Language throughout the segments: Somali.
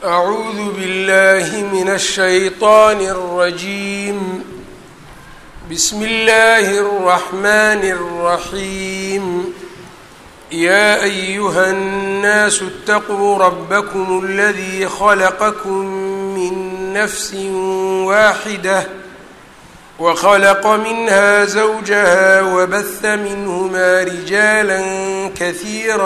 أعوذ بالله من الشيطان الرجيم بسم الله الرحمن الرحيم يا أيها الناس اتقوا ربكم الذي خلقكم من نفس واحدة وخلق منها زوجها وبث منهما رجالا كثيرا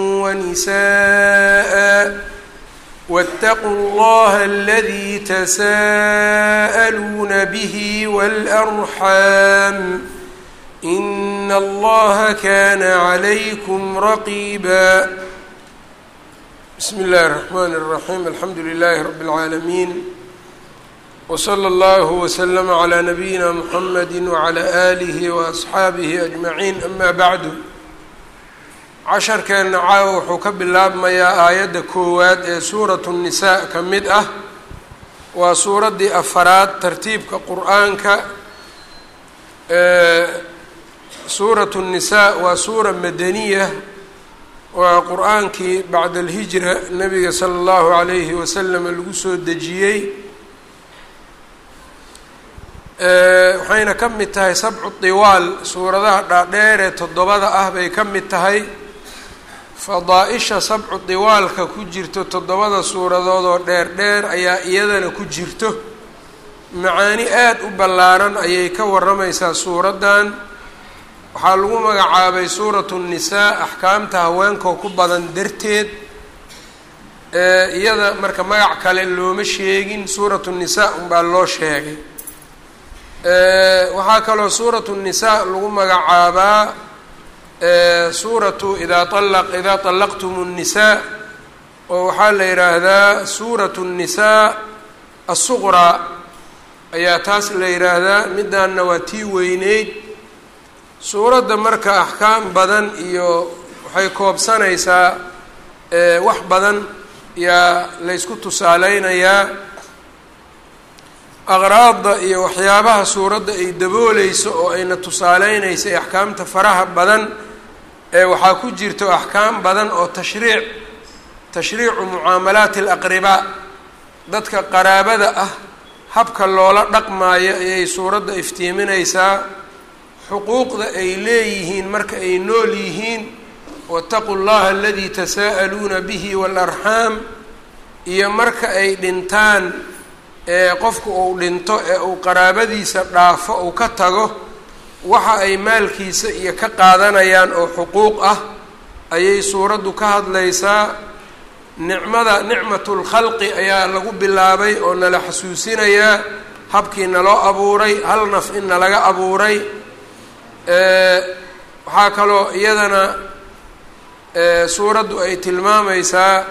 ونساء واتقوا الله الذي تساءلون به والأرحام إن الله كان عليكم رقيبا بسم الله الرحمن الرحيم الحمد لله رب العالمين وصلى الله وسلم على نبينا محمد وعلى آله وأصxaabihi أجمعين أما بعد casharkeenna caawa wuxuu ka bilaabmayaa aayadda koowaad ee suuratu الnisaa ka mid ah waa suuraddii afaraad tartiibka qur-aanka suuratu الnisaa waa suura madaniya waa qur-aankii bacda alhijra nabiga salى اllahu عalayhi wasalam lagu soo dejiyey waxayna ka mid tahay sabcu diwaal suuradaha dhaadheer ee toddobada ah bay ka mid tahay fadaa-isha sabcu diwaalka ku jirto toddobada suuradood oo dheer dheer ayaa iyadana ku jirto macaani aada u ballaaran ayay ka warramaysaa suuraddan waxaa lagu magacaabay suuratu nnisaa axkaamta haweenkoo ku badan darteed iyada marka magac kale looma sheegin suuratu nnisaa unbaa loo sheegay waxaa kaloo suuratu nnisaa lagu magacaabaa suuratu idaa alaq idaa طallaqtum الnisaa oo waxaa la yidhaahdaa suuratu الnisaa asuqraa ayaa taas la yidhaahdaa midaanna waa tii weyneyd suuradda marka axkaam badan iyo waxay koobsanaysaa wax badan yaa laysku tusaaleynayaa aqraadda iyo waxyaabaha suuradda ay dabooleyso oo ayna tusaaleynaysa ee axkaamta faraha badan ee waxaa ku jirto axkaam badan oo tashriic tashriicu mucaamalaati alaqribaa dadka qaraabada ah habka loola dhaqmaayo ayay suuradda iftiiminaysaa xuquuqda ay leeyihiin marka ay nool yihiin waataquu llaha aladii tasaa'aluuna bihi waalarxaam iyo marka ay dhintaan ee qofku uu dhinto ee uu qaraabadiisa dhaafo uu ka tago waxa ay maalkiisa iyo ka qaadanayaan oo xuquuq ah ayay suuraddu ka hadlaysaa nicmada nicmatulkhalqi ayaa lagu bilaabay oo nala xasuusinayaa habkii naloo abuuray hal naf in nalaga abuuray waxaa kaloo iyadana suuraddu ay tilmaamaysaa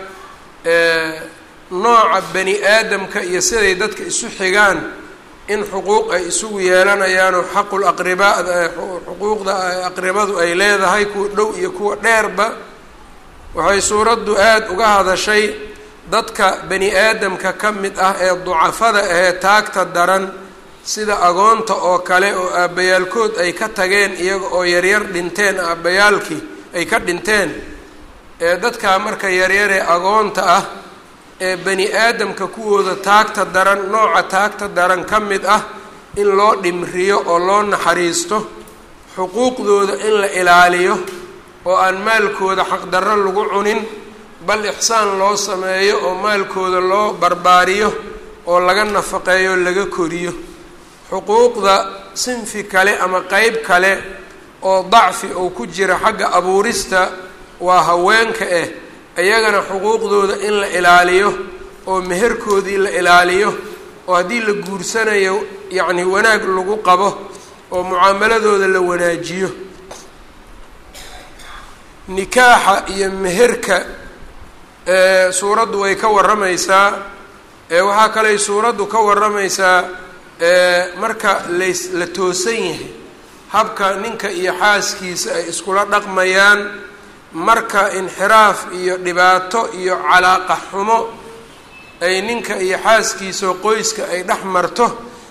nooca bani aadamka iyo siday dadka isu xigaan in xuquuq ay isugu yeelanayaanoo xaqul aqribaa xuquuqda aqribadu ay leedahay kuwa dhow iyo kuwa dheerba waxay suuraddu aada uga hadashay dadka bani aadamka ka mid ah ee ducafada ahee taagta daran sida agoonta oo kale oo aabbayaalkood ay ka tageen iyaga oo yaryar dhinteen aabbayaalkii ay ka dhinteen ee dadkaa marka yaryaree agoonta ah ee bani aadamka kuwooda taagta daran nooca taagta daran ka mid ah in loo dhimriyo oo loo naxariisto xuquuqdooda in la ilaaliyo oo aan maalkooda xaqdarro lagu cunin bal ixsaan loo sameeyo oo maalkooda loo barbaariyo oo laga nafaqeeyo laga koriyo xuquuqda sinfi kale ama qeyb kale oo dacfi uu ku jira xagga abuurista waa haweenka ah iyagana xuquuqdooda in la ilaaliyo oo meherkoodii la ilaaliyo oo haddii la guursanayo yacni wanaag lagu qabo oo mucaamaladooda la wanaajiyo nikaaxa iyo meherka suuraddu way ka warramaysaa waxaa kaley suuraddu ka warramaysaa marka lays la toosan yahay habka ninka iyo xaaskiisa ay iskula dhaqmayaan marka inxiraaf iyo dhibaato iyo calaaqa xumo ay ninka iyo xaaskiisao qoyska ay dhex marto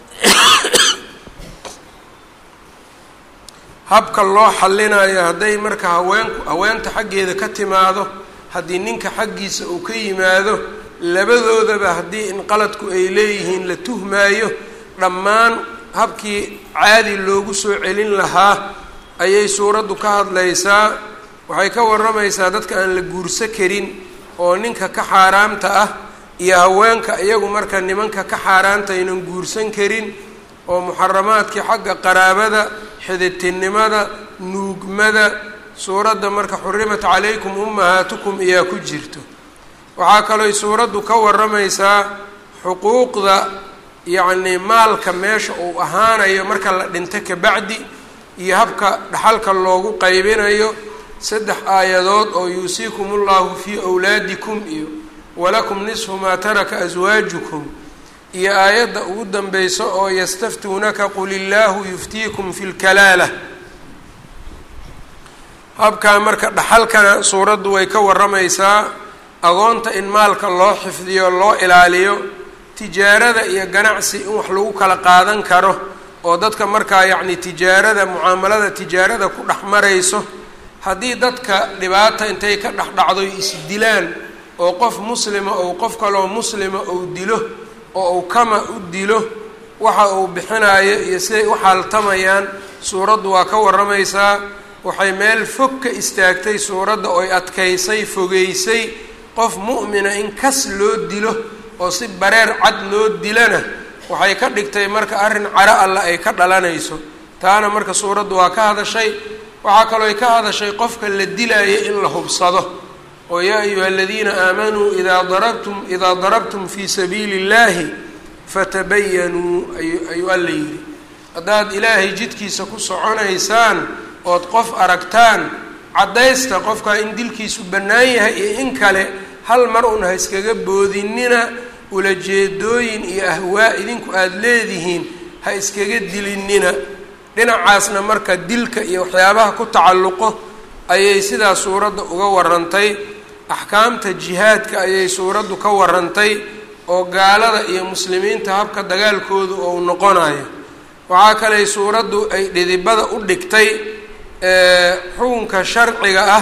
habka loo xallinayo hadday marka haweenku haweenta xaggeeda ka timaado haddii ninka xaggiisa uu ka yimaado labadoodaba haddii in qaladku ay leeyihiin la tuhmaayo dhammaan habkii caadi loogu soo celin lahaa ayay suuraddu ka hadlaysaa waxay ka warramaysaa dadka aan la guurso karin oo ninka ka xaaraamta ah iyo haweenka iyagu marka nimanka ka xaaraanta aynan guursan karin oo muxaramaadkii xagga qaraabada xiditinimada nuugmada suuradda marka xurimat calaykum ummahaatukum iyaa ku jirto waxaa kalooy suuraddu ka warramaysaa xuquuqda yacnii maalka meesha uu ahaanayo marka la dhinto kabacdi iyo habka dhaxalka loogu qaybinayo saddex aayadood oo yuusiikum ullahu fii wlaadikum iyo walakum nisfu maa taraka aswaajukum iyo aayadda ugu danbeyso oo yastaftuunaka qul illaahu yuftiikum fi lkalaala habkaa marka dhaxalkana suuraddu way ka warramaysaa agoonta in maalka loo xifdiyo loo ilaaliyo tijaarada iyo ganacsi in wax lagu kala qaadan karo oo dadka markaa yacni tijaarada mucaamalada tijaarada ku dhex marayso haddii dadka dhibaata intay ka dhex dhacdo isdilaan oo qof muslima ou qof kaloo muslima ou dilo oo uu kama u dilo waxa uu bixinayo iyo siday u xaaltamayaan suuraddu waa ka warramaysaa waxay meel fog ka istaagtay suuradda oy adkaysay fogeysay qof mu'mina in kas loo dilo oo si bareer cad loo dilana waxay ka dhigtay marka arrin caro alla ay ka dhalanayso taana marka suuraddu waa ka hadashay waxaa kalooy ka hadashay qofka la dilaayo in la hubsado oo yaa ayuha aladiina aamanuu idaa darabtum idaa darabtum fii sabiili اllahi fatabayanuu ayuu alla yidhi haddaad ilaahay jidkiisa ku soconaysaan ood qof aragtaan caddaysta qofkaa in dilkiisu bannaan yahay iyo in kale hal mar un ha iskaga boodinina ulajeedooyin iyo ahwaa idinku aada leedihiin ha iskaga dilinina dhinacaasna marka dilka iyo waxyaabaha ku tacalluqo ayay sidaa suuradda uga warantay axkaamta jihaadka ayay suuraddu ka warantay oo gaalada iyo muslimiinta habka dagaalkoodu ou noqonayo waxaa kaley suuraddu ay dhidibada u dhigtay xukunka sharciga ah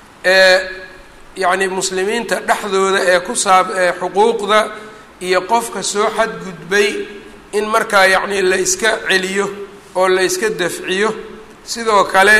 ee yacni muslimiinta dhexdooda ee ku saab ee xuquuqda iyo qofka soo xadgudbay in markaa yacni la iska celiyo oo la iska dafciyo sidoo kale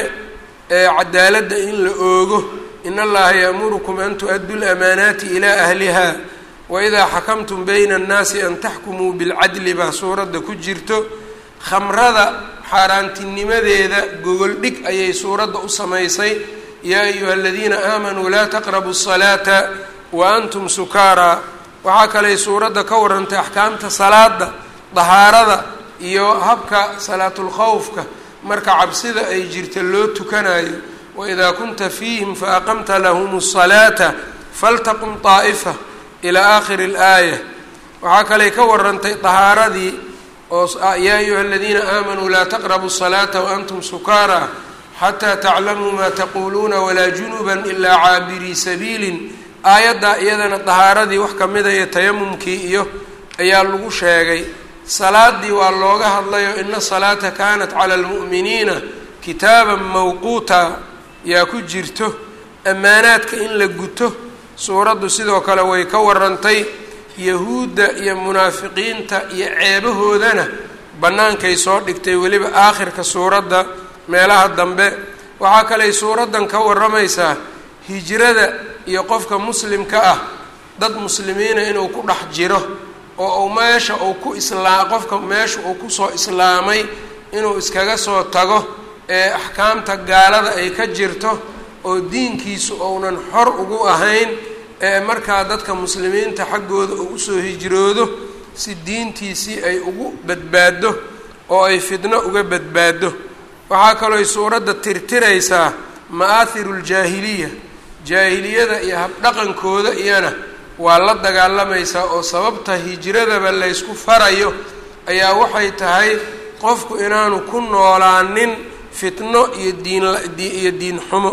cadaaladda in la oogo in allaha yaamurukum an tu-addu lamaanaati ilaa ahliha waidaa xakamtum bayna annaasi an taxkumuu bilcadli baa suuradda ku jirto khamrada xaaraantinimadeeda gogol dhig ayay suuradda u samaysay yaa ayuha aladiina aamanuu laa taqrabu الsalaata wa antum sukaaraa waxaa kaley suuradda ka warantay axkaamta salaada dahaarada iyo habka salaatulkhawfka marka cabsida ay jirta loo tukanayo waidaa kunta fiihim faaqamta lahum الsalaata faltaqum طaa'ifa ilaa aakhiri اlaaya waxaa kaley ka warantay dahaaradii oo yaa ayuha aladiina aamanuu laa taqrabu الsalaata waantum sukaaraa xataa taclamuu maa taquuluuna walaa junuban ilaa caabirii sabiilin aayaddaa iyadana dahaaradii wax kamida iyo tayamumkii iyo ayaa lagu sheegay salaadii waa looga hadlayo ina salaata kaanat cala almu'miniina kitaaban mawquuta yaa ku jirto ammaanaadka in la guto suuraddu sidoo kale way ka warantay yahuudda iyo munaafiqiinta iyo ceebahoodana bannaankay soo dhigtay weliba aakhirka suuradda meelaha dambe waxaa kaley suuraddan ka warramaysaa hijrada iyo qofka muslimka ah dad muslimiina inuu ku dhex jiro oo uu meesha uu ku islaa qofka meesha uu kusoo islaamay inuu iskaga soo tago ee axkaamta gaalada ay ka jirto oo diinkiisu ounan xor ugu ahayn ee markaa dadka muslimiinta xaggooda uu usoo hijroodo si diintiisii ay ugu badbaado oo ay fidno uga badbaado waxaa kalooy suuradda tirtiraysaa ma'aahiru ljaahiliya jaahiliyada iyo habdhaqankooda iyana waa la dagaalamaysaa oo sababta hijradaba laysku farayo ayaa waxay tahay qofku inaanu ku noolaanin fitno iyo diiniyo diin xumo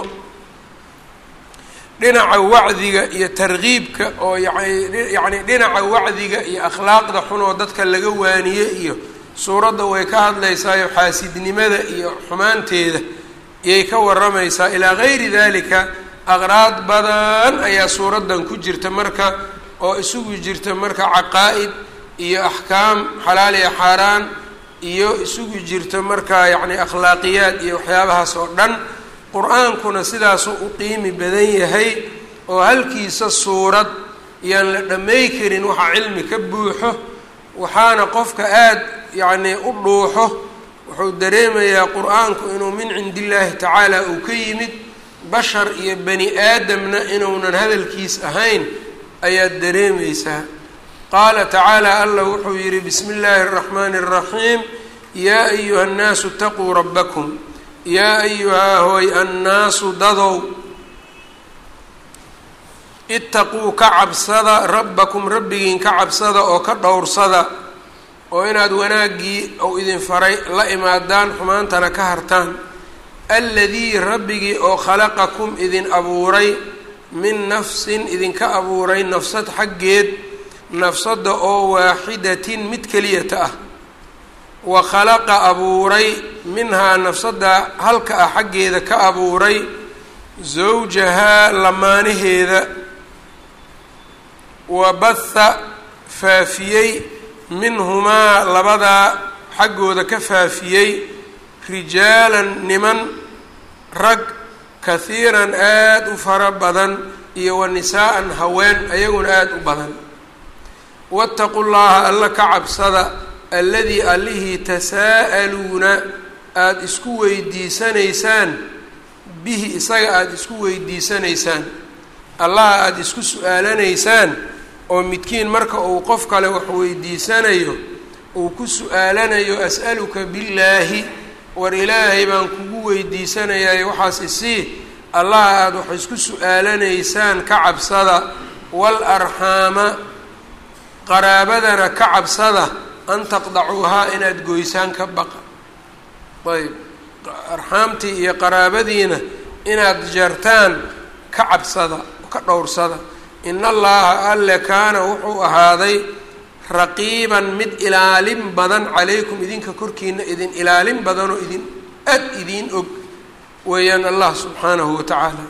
dhinaca wacdiga iyo tarkiibka oo yacni dhinaca wacdiga iyo akhlaaqda xun oo dadka laga waaniye iyo suuradda way ka hadlaysaayo xaasidnimada iyo xumaanteeda iyay ka warramaysaa ilaa gayri dalika aqraad badan ayaa suuraddan ku jirta marka oo isugu jirta marka caqaa'id iyo axkaam xalaal iyo xaaraan iyo isugu jirta markaa yacni akhlaaqiyaad iyo waxyaabahaas oo dhan qur-aankuna sidaasuu u qiimi badan yahay oo halkiisa suurad yaan la dhamay karin waxa cilmi ka buuxo waxaana qofka aada yacnii u dhuuxo wuxuu dareemayaa qur-aanku inuu min cindi illaahi tacaala uu ka yimid bashar iyo bani aadamna inuunan hadalkiis ahayn ayaad dareemaysaa qaala tacaala allah wuxuu yidhi bismi illaahi araxmaani araxiim yaa ayuha annaasu itaquu rabbakum yaa ayuhaa hooy annaasu dadow itaquu ka cabsada rabbakum rabbigiin ka cabsada oo ka dhowrsada oo inaad wanaaggii ou idin faray la imaadaan xumaantana ka hartaan alladii rabbigii oo khalaqakum idin abuuray min nafsin idinka abuuray nafsad xaggeed nafsadda oo waaxidatin mid keliyata ah wa khalaqa abuuray minhaa nafsadda halka ah xaggeeda ka abuuray zawjahaa lamaanaheeda wa batha faafiyey minhumaa labadaa xaggooda ka faafiyey rijaalan niman rag kahiiran aada u fara badan iyo wa nisaa'an haween ayaguna aada u badan waataqu llaha alla ka cabsada alladii allihii tasaa'aluuna aada isku weydiisanaysaan bihi isaga aada isku weydiisanaysaan allaha aada isku su-aalanaysaan oo midkiin marka uu qof kale wax weydiisanayo uu ku su-aalanayo as'aluka billaahi war ilaahay baan kugu weydiisanayaay waxaas isii allaha aada wax isku su-aalanaysaan ka cabsada wal arxaama qaraabadana ka cabsada an taqdacuuhaa inaad goysaan ka baqa ayb arxaamtii iyo qaraabadiina inaad jartaan ka cabsada ka dhowrsada in allaha alle kaana wuxuu ahaaday raqiiban mid ilaalin badan calaykum idinka korkiina idin ilaalin badanoo idin ad idiin og weeyaan allah subxaanahu wa tacaala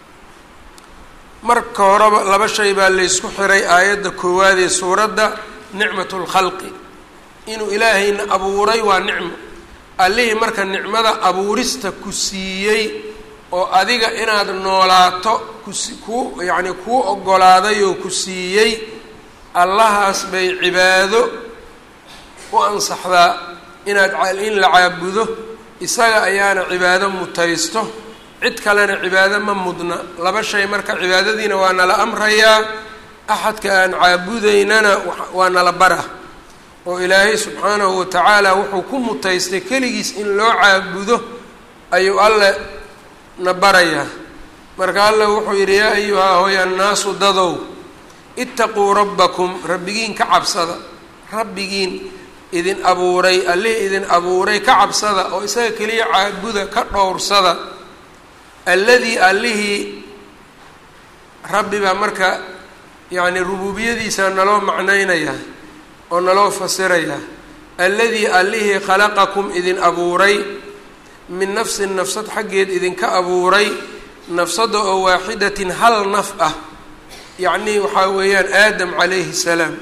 marka horeba laba shay baa laysku xiray aayadda koowaad ee suuradda nicmatu lkhalqi inuu ilaahayna abuuray waa nicmo allihii marka nicmada abuurista ku siiyey oo adiga inaad noolaato kus ku yacni kuu oggolaaday oo ku siiyey allahaas bay cibaado u ansaxdaa inaad in la caabudo isaga ayaana cibaado mutaysto cid kalena cibaado ma mudna laba shay marka cibaadadiina waa nala amrayaa axadka aan caabudaynana waa nala bara oo ilaahay subxaanahu wa tacaala wuxuu ku mutaystay keligiis in loo caabudo ayuu alle na barayaa marka alle wuxuu yidhi yaa ayuhaa hoy annaasu dadow itaquu rabbakum rabbigiin ka cabsada rabbigiin idin abuuray allihii idin abuuray ka cabsada oo isaga keliya caabuda ka dhowrsada alladii allihii rabbi baa marka yacni rubuubiyadiisa naloo macnaynayaa oo naloo fasirayaa alladii allihii khalaqakum idin abuuray min nafsin nafsad xaggeed idinka abuuray nafsadda oo waaxidatin hal naf ah yacnii waxaa weeyaan aadam calayhi salaam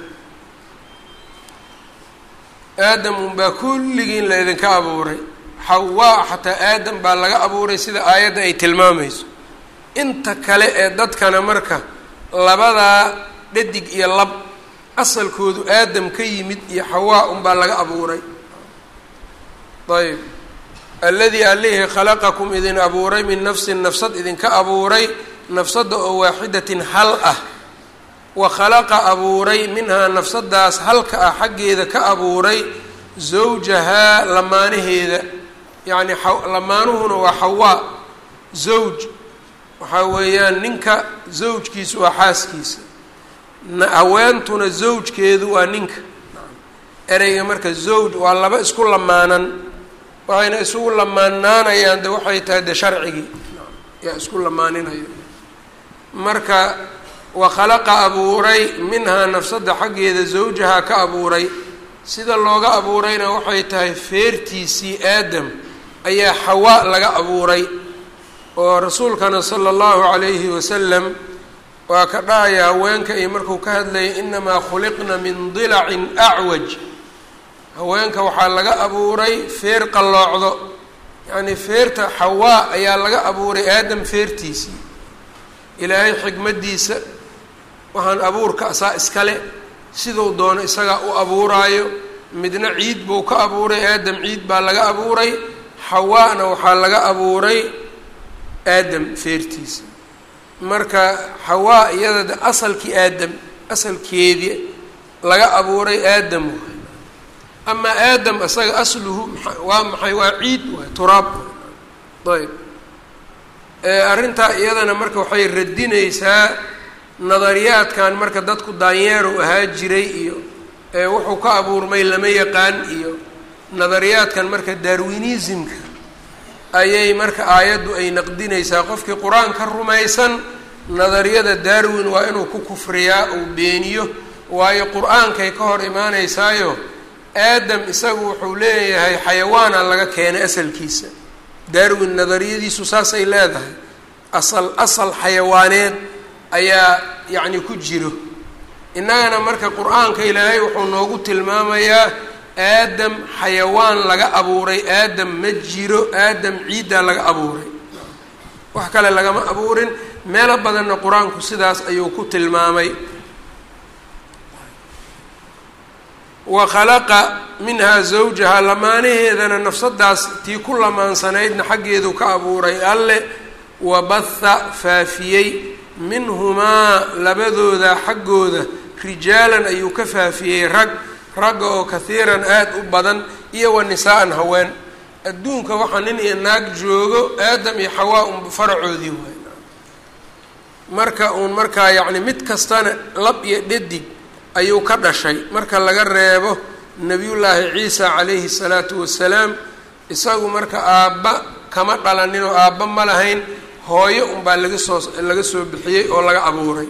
aadam unbaa kulligiin la idinka abuuray xawaa xataa aadam baa laga abuuray sida aayadda ay tilmaamayso inta kale ee dadkana marka labadaa dhadig iyo lab asalkoodu aadam ka yimid iyo xawaa unbaa laga abuuray ayb alladii allihii khalaqakum idin abuuray min nafsin nafsad idinka abuuray nafsadda oo waaxidatin hal ah wa khalaqa abuuray minhaa nafsadaas halka ah xaggeeda ka abuuray zawjahaa lamaanaheeda yacni lamaanuhuna waa xawaa zawj waxaa weeyaan ninka zawjkiisu waa xaaskiisa haweentuna zawjkeedu waa ninka ereyga marka zawj waa laba isku lamaanan waxayna isugu lamaanaanayaan de waxay tahay de sharcigii yaa isku lamaaninaya marka wa khalaqa abuuray minhaa nafsadda xaggeeda zawjahaa ka abuuray sida looga abuurayna waxay tahay feertiisii aadam ayaa xawaa laga abuuray oo rasuulkana sala allahu calayhi wasalam waa ka dhahaya haweenka iyo markuu ka hadlayay inamaa khuliqna min dilacin acwaj haweenka waxaa laga abuuray feer qalloocdo yacnii feerta xawaa ayaa laga abuuray aadam feertiisii ilaahay xikmaddiisa waxaan abuurka asaa iskale siduu doono isagaa u abuuraayo midna ciid buu ka abuuray aadam ciid baa laga abuuray xawaana waxaa laga abuuray aadam feertiisa marka xawaa iyada asalkii aadam asalkeedii laga abuuray aadam waay amaa aadam isaga asluhu waa maxay waa ciid waay turaab ayb arrintaa iyadana marka waxay radinaysaa nadariyaadkan marka dadku daanyeerow ahaa jiray iyo wuxuu ka abuurmay lama yaqaan iyo nadariyaadkan marka darwinismka ayay marka aayaddu ay naqdinaysaa qofkii qur-aanka rumaysan nadariyada darwin waa inuu ku kufriyaa uu beeniyo waayo qur-aankay ka hor imaanaysaayo aadam isagu wuxuu leeyahay xayawaana laga keenay asalkiisa darwin nadariyadiisu saasay leedahay asal asal xayawaaneed ayaa yacni ku jiro innagana marka qur-aanka ilaahay wuxuu noogu tilmaamayaa aadam xayawaan laga abuuray aadam ma jiro aadam ciiddaa laga abuuray wax kale lagama abuurin meelo badanna qur-aanku sidaas ayuu ku tilmaamay wa khalaqa minhaa zawjaha lamaanaheedana nafsadaas tii ku lamaansanaydna xaggeedu ka abuuray alle wabatha faafiyey minhumaa labadooda xaggooda rijaalan ayuu ka faafiyey rag ragga oo kahiiran aada u badan iyo wa nisaa-an haween adduunka waxaa nin iyo naag joogo aadam iyo xawaa unba faracoodii waay marka uun markaa yacni mid kastana lab iyo dhadig ayuu ka dhashay marka laga reebo nebiyullaahi ciisa calayhi salaatu wasalaam isagu marka aabba kama dhalanin oo aabba ma lahayn hooyo unbaa laga soo laga soo bixiyey oo laga abuuray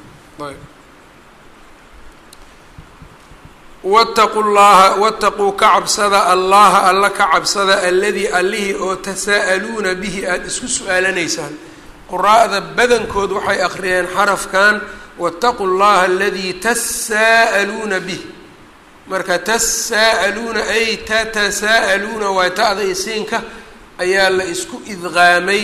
wataquu llaha wataquu ka cabsada allaha alla ka cabsada alladii allihii oo tasaa'aluuna bihi aada isku su-aalanaysaan quraa'da badankood waxay akhriyeen xarafkan wataquu llaha aladii tasaa'aluuna bih marka tasaa'aluuna ay tatasaa'aluuna waa ta-da isiinka ayaa la isku idqaamay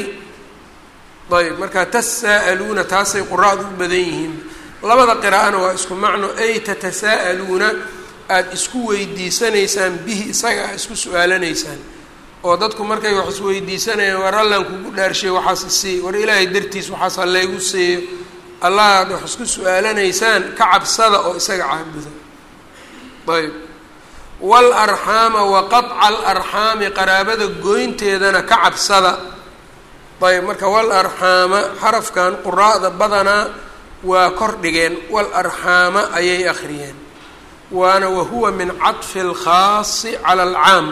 ayb marka tasaa'aluuna taasay quraa'du u badan yihiin labada qiraa'ana waa isku macno ay tatasaa'aluuna aada isku weydiisanaysaan bihi isaga aad isku su-aalanaysaan oo dadku markay wax isweydiisanayaan war allan kugu dhaarshay waxaas isii war ilaahay dartiis waxaas hallaygu siiyo allah aad wax isku su-aalanaysaan ka cabsada oo isaga caabuda ayb wal arxaama wa qaطca alarxaami qaraabada goynteedana ka cabsada ayb marka wal arxaama xarafkan quraa'da badanaa waa kor dhigeen wal arxaama ayay akhriyeen waana wahuwa min caطfi اlkhaasi cala alcaam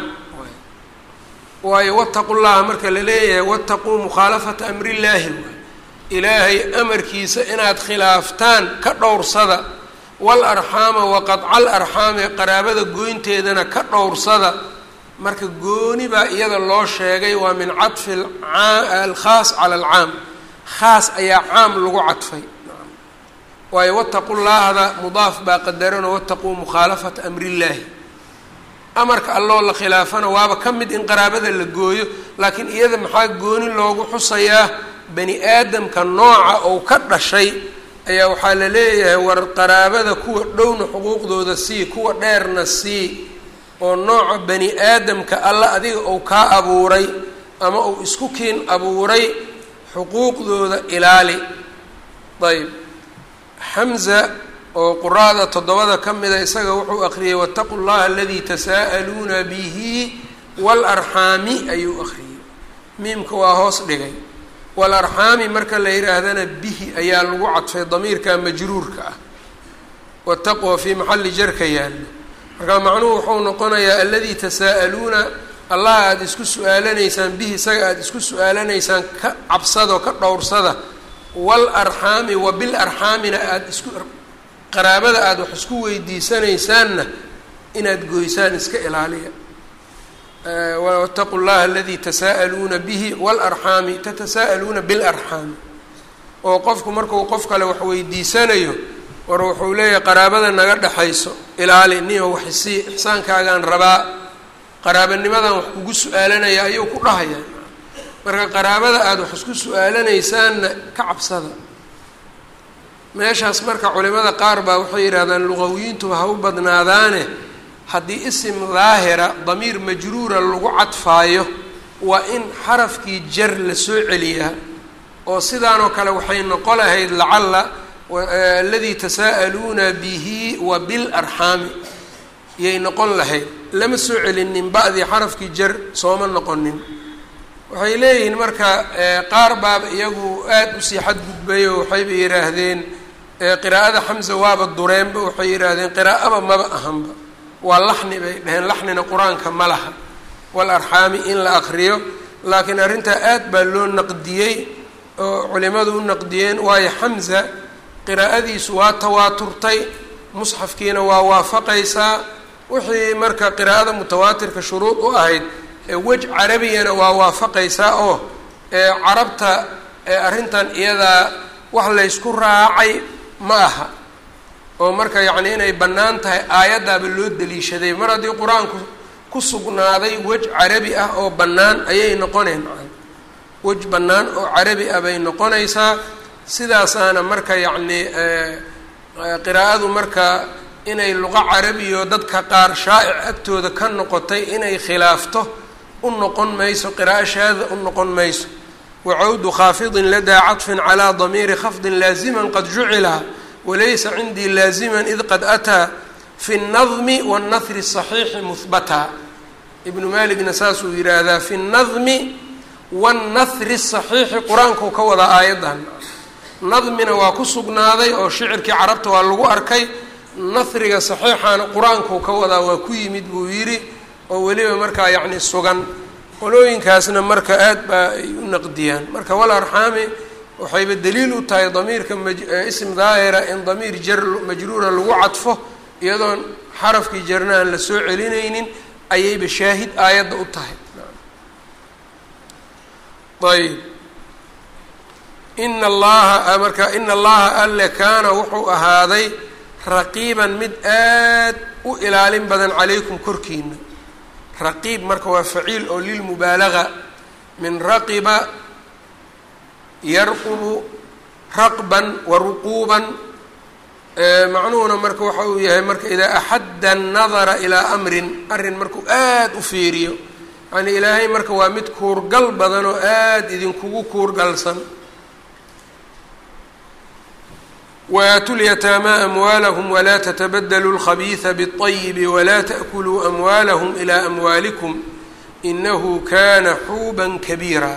waayo wataqu llaha marka la leeyahay wataquu mukhaalafata amri illaahi waay ilaahay amarkiisa inaad khilaaftaan ka dhowrsada wal arxaama wa qadca alarxaami qaraabada goynteedana ka dhowrsada marka gooni baa iyada loo sheegay waa min caطfi alkhaas cala alcaam khaas ayaa caam lagu cadfay waayo wataqu llaahda mudaaf baa qadarano wataquu mukhaalafata amri illaahi amarka alloo la khilaafana waaba ka mid in qaraabada la gooyo laakiin iyada maxaa gooni loogu xusayaa bani aadamka nooca ou ka dhashay ayaa waxaa la leeyahay war qaraabada kuwa dhowna xuquuqdooda sii kuwa dheerna sii oo nooca bani aadamka alla adiga ou kaa abuuray ama uu isku kiin abuuray xuquuqdooda ilaali ayb xamza oo quraada toddobada ka mida isaga wuxuu akhriyey wataqu llaha aladii tasaa'aluuna bihi waalarxaami ayuu akhriyey miimka waa hoos dhigay waalarxaami marka la yidhaahdana bihi ayaa lagu cadfay damiirka majruurka ah wataqwa fii maxalli jarka yaallo marka macnuhu wuxuu noqonayaa aladii tasaa'aluuna allah aada isku su-aalanaysaan bihi isaga aada isku su-aalanaysaan ka cabsadoo ka dhowrsada waalarxaami wa bilarxaamina aada isku qaraabada aada wax isku weydiisanaysaanna inaad goysaan iska ilaaliya wataqu llaha aladii tasaa'aluuna bihi waalarxaami tatasaa'aluuna bilarxaami oo qofku markuu qof kale wax weydiisanayo war wuxuu leeyahay qaraabada naga dhexayso ilaali niyo wax isii ixsaankaagaan rabaa qaraabanimadan wax kugu su-aalanaya ayuu ku dhahaya marka qaraabada aada wax isku su-aalanaysaanna ka cabsada meeshaas marka culimada qaar baa waxay yidhahdaan luqawiyiintuba ha u badnaadaane haddii isim daahira damiir majruura lagu cadfaayo waa in xarafkii jar la soo celiyaa oo sidaanoo kale waxay noqon lahayd lacalla aladii tasaa'aluuna bihi wa bilarxaami yay noqon lahayd lama soo celinin ba'dii xarafkii jar sooma noqonin waxay leeyihiin marka qaar baaba iyagu aada usii xadgudbayo waxayba yidhaahdeen qiraa'ada xamsa waaba dureenba waxay yidhaahdeen qiraa'aba maba ahanba waa laxni bay dhaheen laxnina qur-aanka ma laha wal arxaami in la akriyo laakiin arrintaa aad baa loo naqdiyey oo culimadu u naqdiyeen waayo xamsa qiraa'adiisu waa tawaaturtay musxafkiina waa waafaqaysaa wixii marka qiraa'ada mutawaatirka shuruud u ahayd wej carabiyana waa waafaqaysaa oo carabta arrintan iyadaa wax laysku raacay ma aha oo marka yacni inay bannaan tahay aayaddaaba loo daliishaday mar haddii qur-aanku ku sugnaaday wej carabi ah oo bannaan ayay noqoneen wej bannaan oo carabi ah bay noqonaysaa sidaasaana marka yacni qiraa'adu marka inay luqo carabiyo dadka qaar shaa'ic agtooda ka noqotay inay khilaafto u noqon mayso qiraa'o shaada u noqon mayso wacawdu khaafidin ladaa caطfin calىa damiiri khafdin laazima qad jucila walaysa cindii laazima id qad ataa fi الnadmi wالnahri الصaxiixi muhbata ibnu maligna saasuu yidhaahdaa fi الnadmi wالnahri الصaxiixi qur-aankuu ka wadaa aayaddan nadmina waa ku sugnaaday oo shicirkii carabta waa lagu arkay nahriga saxiixaana qur-aankuu ka wadaa waa ku yimid buu yidhi oo weliba markaa yacni sugan qolooyinkaasna marka aad baa ay u naqdiyaan marka wal arxaami waxayba daliil u tahay damiirka ism daahira in damiir jar majruura lagu cadfo iyadoon xarafkii jarna aan la soo celinaynin ayayba shaahid aayadda u tahay ayb ina allaha marka ina allaha alle kaana wuxuu ahaaday raqiiban mid aad u ilaalin badan calaykum korkiina raqiib marka waa faciil oo lilmubaalaga min raqiba yarqubu raqban wa ruquuban macnuhuna marka waxa uu yahay marka idaa axadda annadara ilaa amrin arrin markuu aada u fiiriyo yacnii ilaahay marka waa mid kuurgal badan oo aada idinkugu kuurgalsan waaatu lyataamaa amwaalahum walaa tatabadaluu اlkhabiisa bالطayibi walaa taأkuluu amwaalahum ilaa amwaalikum inahu kana xuuba kabiira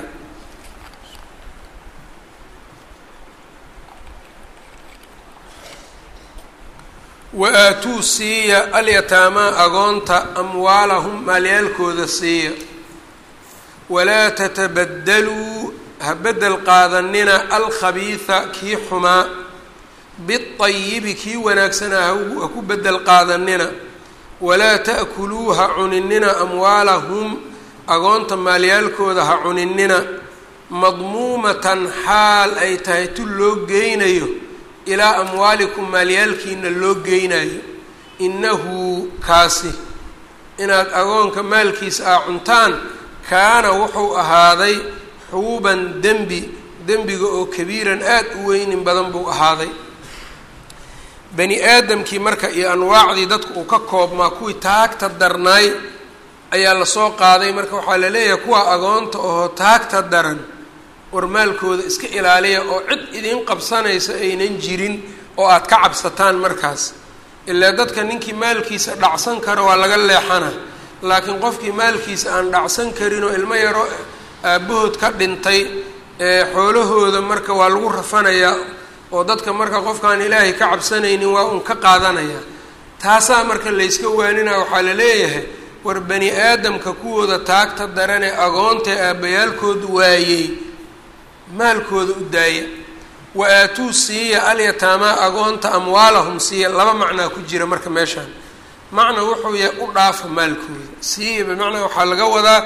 wa-aatuu siiya alyataamaa agoonta amwaalahum maalyaalkooda siiya walaa tatabadaluu ha bedel qaadanina alkhabiisa kii xumaa biayibi kii wanaagsanaa ha ku bedel qaadanina walaa ta'kuluu ha cuninina amwaalahum agoonta maalyaalkooda ha cuninina madmuumatan xaal ay tahay tu loo geynayo ilaa amwaalikum maalyaalkiina loo geynayo innahu kaasi inaad agoonka maalkiisa aa cuntaan kaana wuxuu ahaaday xuuban dembi dembiga oo kabiiran aada u weynin badan buu ahaaday bani aadamkii marka iyo anwaacdii dadku uu ka koobmaa kuwii taagta darnaay ayaa lasoo qaaday marka waxaa la leeyahay kuwa agoonta oo taagta daran war maalkooda iska ilaaliya oo cid idiin qabsanaysa aynan jirin oo aada ka cabsataan markaas ilaa dadka ninkii maalkiisa dhacsan karo waa laga leexana laakiin qofkii maalkiisa aan dhacsan karin oo ilmo yaro aabbahood ka dhintay ee xoolahooda marka waa lagu rafanayaa oo dadka marka qofkaan ilaahay ka cabsanaynin waa un ka qaadanaya taasaa marka layska waaninaya waxaa la leeyahay war bani aadamka kuwooda taagta daranee agoontae aabbayaalkoodu waayey maalkooda u daaya wa aatuu siiya alyataamaa agoonta amwaalahum siiya laba macnaa ku jira marka meeshaan macna wuxuu yahay u dhaafa maalkooda siiya bimacnaa waxaa laga wadaa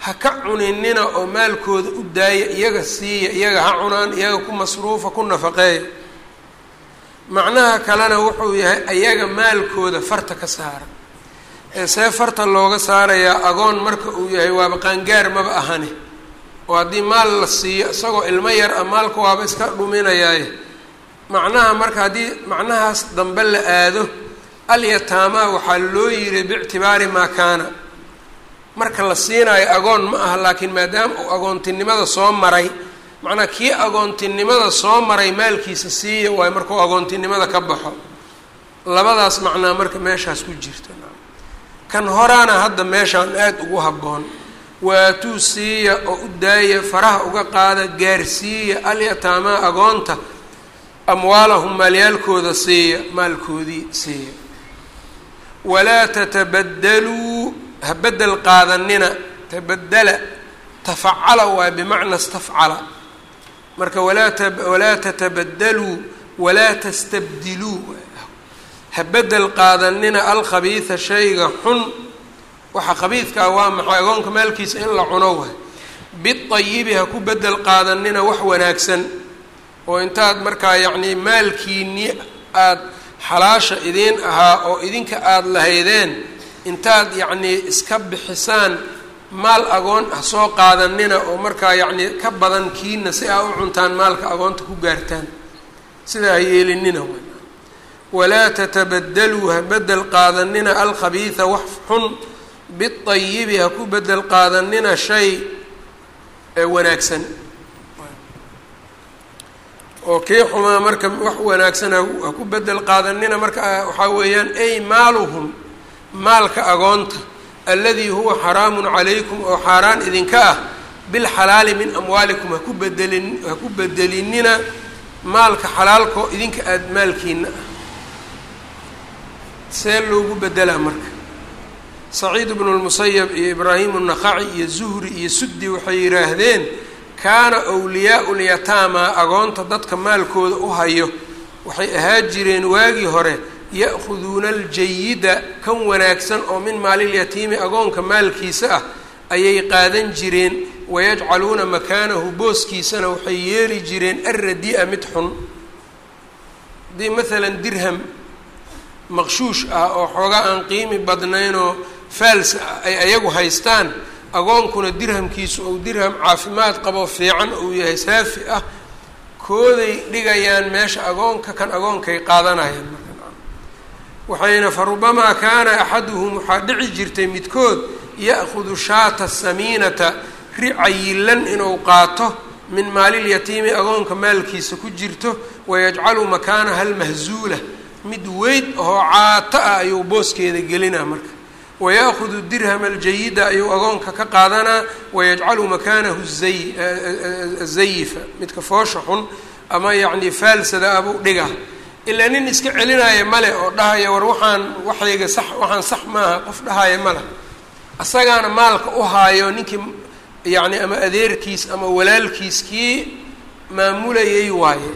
ha ka cuninina oo maalkooda u daaya iyaga siiya iyaga ha cunaan iyaga ku masruufa ku nafaqeeya macnaha kalena wuxuu yahay ayaga maalkooda farta ka saara ee see farta looga saarayaa agoon marka uu yahay waaba qaangaar maba ahane oo haddii maal la siiyo isagoo ilmo yar ah maalka waaba iska dhuminayaaye macnaha marka haddii macnahaas dambe la aado alyataamaa waxaa loo yiri biictibaari maa kaana marka la siinaayo agoon ma aha laakiin maadaama uu agoontinimada soo maray macnaa kii agoontinimada soo maray maalkiisa siiya waayo markuu agoontinimada ka baxo labadaas macnaa marka meeshaas ku jirta kan horaana hadda meeshaan aada ugu habboon waatuu siiya oo u daaya faraha uga qaada gaarsiiya alyataamaa agoonta amwaalahum maalyaalkooda siiya maalkoodii siiya walaa tatabadaluu ha bedel qaadanina tabadala tafacala waa bimacna stafcala marka walaa ta walaa tatabadaluu walaa tastabdiluu ha bedel qaadanina alkhabiida shayga xun waxa khabiidkaa waa maxay agoonka maalkiisa in la cuno waay biayibi ha ku bedel qaadanina wax wanaagsan oo intaad markaa yacnii maalkiini aada xalaasha idiin ahaa oo idinka aada lahaydeen intaad yacnii iska bixisaan maal agoon ah soo qaadanina oo markaa yacnii ka badan kiina si aa u cuntaan maalka agoonta ku gaartaan sidaa ha yeelinina walaa tatabadaluu ha bedel qaadanina alkhabiida wax xun biayibi ha ku bedel qaadanina shay wanaagsan oo kii xumaa marka wax wanaagsan ha ku bedel qaadanina marka waxaa weeyaan ay maaluhum maalka agoonta alladii huwa xaraamun calaykum oo xaaraan idinka ah bilxalaali min amwaalikum haku bedelin ha ku bedelinina maalka xalaalkoo idinka aada maalkiina ah see loogu bedelaa marka saciid bnu lmusayab iyo ibraahim الnaqaci iyo zuhri iyo suddi waxay yidhaahdeen kaana wliyaau lyataama agoonta dadka maalkooda u hayo waxay ahaa jireen waagii hore ya'khuduuna aljayida kan wanaagsan oo min maalilyatiimi agoonka maalkiisa ah ayay qaadan jireen wayajcaluuna makaanahu booskiisana waxay yeeli jireen alradi-a mid xun haddii maalan dirham maqshuush ah oo xoogaa aan qiimi badnaynoo faals ah ay ayagu haystaan agoonkuna dirhamkiisu ou dirham caafimaad qabo fiican uu yahay saafi ah kooday dhigayaan meesha agoonka kan agoonkay qaadanayaan waxayna fa rubamaa kaana axaduhum waxaa dhici jirtay midkood ya'khudu shaata samiinata ri cayilan inuu qaato min maalilyatiimi agoonka maalkiisa ku jirto wayajcalu makaanaha almahzuula mid weyd oo caato ah ayuu booskeeda gelinaa marka waya'hudu dirham aljayida ayuu agoonka ka qaadanaa wayajcalu makaanahu zay zayifa midka foosha xun ama yacni faalsada abuu dhiga ilaa nin iska celinaya male oo dhahaya war waxaan waxayga sax waxaan sax maaha qof dhahaya male asagaana maalka u haayo ninkii yacni ama adeerkiis ama walaalkiis kii maamulayay waaye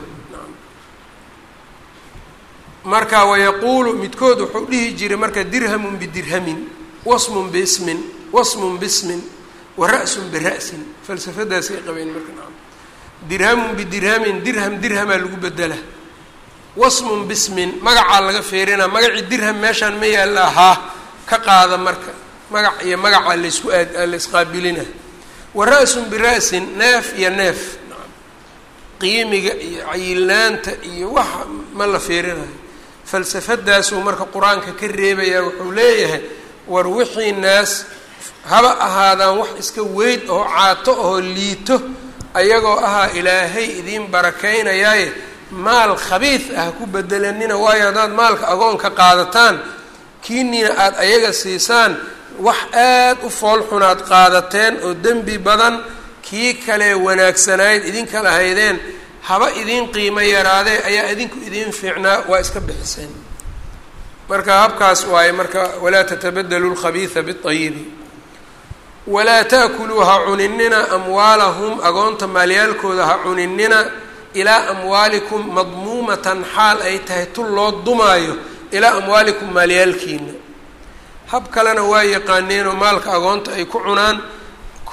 marka wayaquulu midkood wuxuu dhihi jiray marka dirhamun bidirhamin wasmun biismin wasmun bismin wa ra-sun bira'sin falsafadaasay qabeen marka naam dirhamun bidirhamin dirham dirhamaa lagu bedela wasmun bismin magacaa laga feerinaa magacii dirham meeshaan ma yaalla ahaa ka qaada marka magac iyo magacaa laysku aad laysqaabilina wa ra-sun bira'sin neef iyo neef qiimiga iyo cayilnaanta iyo waxa ma la feerinayo falsafadaasuu marka qur-aanka ka reebayaa wuxuu leeyahay war wixii naas haba ahaadaan wax iska weyd oo caato oo liito ayagoo ahaa ilaahay idiin barakaynayaaye maal khabiid ah ku bedelanina waayo haddaad maalka agoonka qaadataan kiiniina aada ayaga siisaan wax aada u foolxunaad qaadateen oo dembi badan kii kale wanaagsanayd idinka lahaydeen haba idiin qiimo yaraadee ayaa idinku idiin fiicnaa waa iska bixiseen marka habkaas waaye marka walaa tatabadaluu lkhabiida biayibi walaa taakuluu ha cuninina amwaalahum agoonta maalyaalkooda ha cuninina ilaa amwaalikum madmuumatan xaal ay tahay tul loo dumaayo ilaa amwaalikum maalyaalkiina hab kalena waa yaqaaneenoo maalka agoonta ay ku cunaan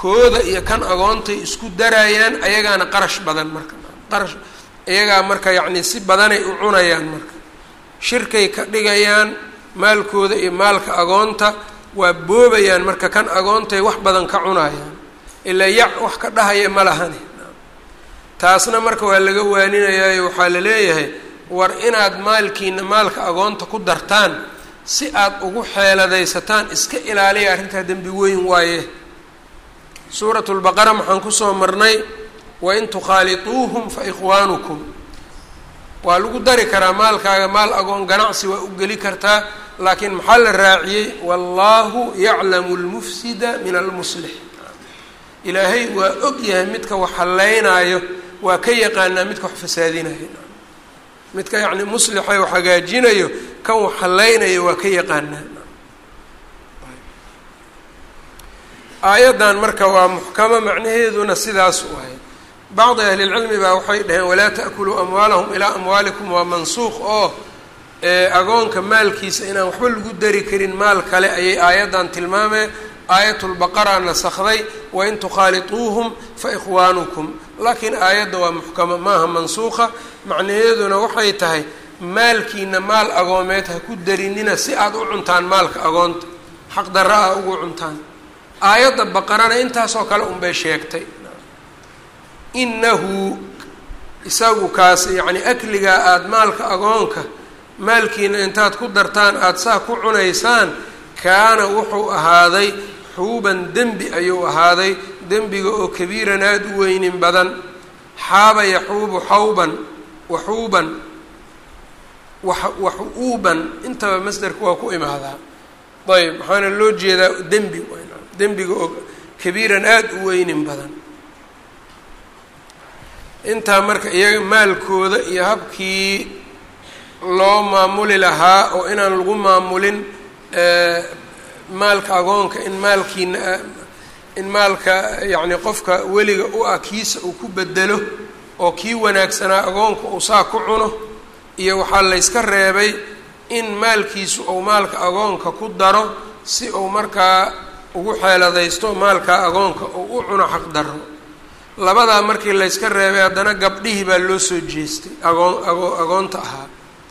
kooda iyo kan agoontay isku darayaan ayagaana qarash badan marka qarash iyagaa marka yacni si badanay u cunayaan marka shirkay ka dhigayaan maalkooda iyo maalka agoonta waa boobayaan marka kan agoontay wax badan ka cunayaan ilaa yac wax ka dhahaya ma lahani taasna marka waa laga waaninayaayo waxaa la leeyahay war inaad maalkiina maalka agoonta ku dartaan si aad ugu xeeladaysataan iska ilaaliya arrintaa dembi weyn waaye suurat lbaqara maxaan kusoo marnay wain tukhaaliطuuhum fa ikhwaanukum waa lagu dari karaa maalkaaga maal agoon ganacsi waa u geli kartaa laakiin maxaa la raaciyey wallaahu yaclamu lmufsida min almuslix ilaahay waa og yahay midka wax hallaynaayo waa ka yaqaanaa midka wax fasaadinayo midka yacni muslixa wax hagaajinayo kan wax hallaynayo waa ka yaqaanaa aayaddan marka waa muxkamo macnaheeduna sidaas waay bacdi ahlilcilmi baa waxay dhaheen walaa ta'kuluu amwaalahum ilaa amwaalikum waa mansuuq oo agoonka maalkiisa inaan waxba lagu dari karin maal kale ayay aayaddan tilmaameen aayatulbaqara nasakday wain tukhaaliطuuhum fa ikhwaanukum laakiin aayadda waa muxkamo maaha mansuuqa macnaheeduna waxay tahay maalkiina maal agoomeed ha ku darinina si aada u cuntaan maalka agoonta xaq darra ah ugu cuntaan aayadda baqarana intaasoo kale unbay sheegtay inahu isagu kaas yacni akligaa aada maalka agoonka maalkiina intaad ku dartaan aada saa ku cunaysaan kaana wuxuu ahaaday xuuban dembi ayuu ahaaday dembiga oo kabiiran aada u weynin badan xaaba yaxuubu xawban waxuuban waxuuban intaba masderka waa ku imaadaa ayb waxaana loo jeedaa dembi dembiga oo kabiiran aada u weynin badan intaa marka iyaga maalkooda iyo habkii loo maamuli lahaa oo inaan lagu maamulin maalka agoonka in maalkiina in maalka yacni qofka weliga u ah kiisa uu ku bedelo oo kii wanaagsanaa agoonka uu saa ku cuno iyo waxaa layska reebay in maalkiisu uu maalka agoonka ku daro si uu markaa ugu xeeladaysto maalka agoonka uu u cuno xaq daro labadaa markii layska reebay haddana gabdhihii baa loo soo jeestay agoon ago agoonta ahaa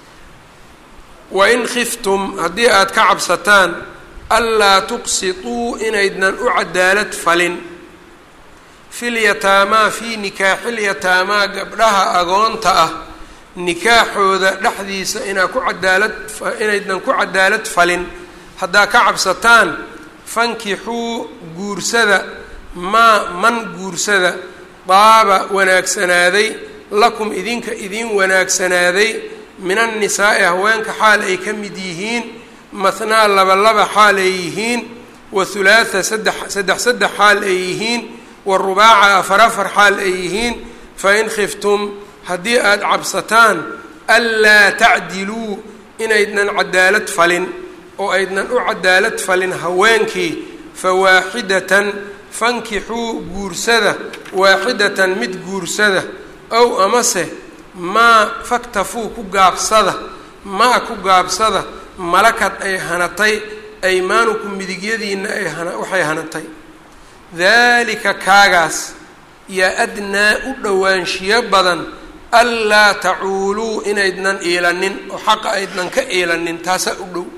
wain khiftum haddii aad ka cabsataan anlaa tuqsituu inaydnan u cadaalad falin filyataamaa fii nikaaxilyataamaa gabdhaha agoonta ah nikaaxooda dhexdiisa inaa ku cadaalad inaydnan ku cadaalad falin haddaa ka cabsataan fankixuu guursada maa man guursada daaba wanaagsanaaday lakum idinka idiin wanaagsanaaday min annisaa'i haweenka xaal ay ka mid yihiin mathnaa laba laba xaal ay yihiin wa hulaatha saddex saddex saddex xaal ay yihiin wa rubaaca afar afar xaal ay yihiin fa in khiftum haddii aada cabsataan anlaa tacdiluu inaydnan cadaalad falin oo aydnan u cadaalad falin haweenkii fa waaxidatan fankixuu guursada waaxidatan mid guursada ow amase maa faktafuu ku gaabsada maa ku gaabsada malakad ay hanatay aymaanukum midigyadiina ay hana waxay hanatay daalika kaagaas yaa adnaa u dhowaanshiyo badan anlaa tacuuluu inaydnan iilanin oo xaqa aydnan ka iilanin taasaa u dhow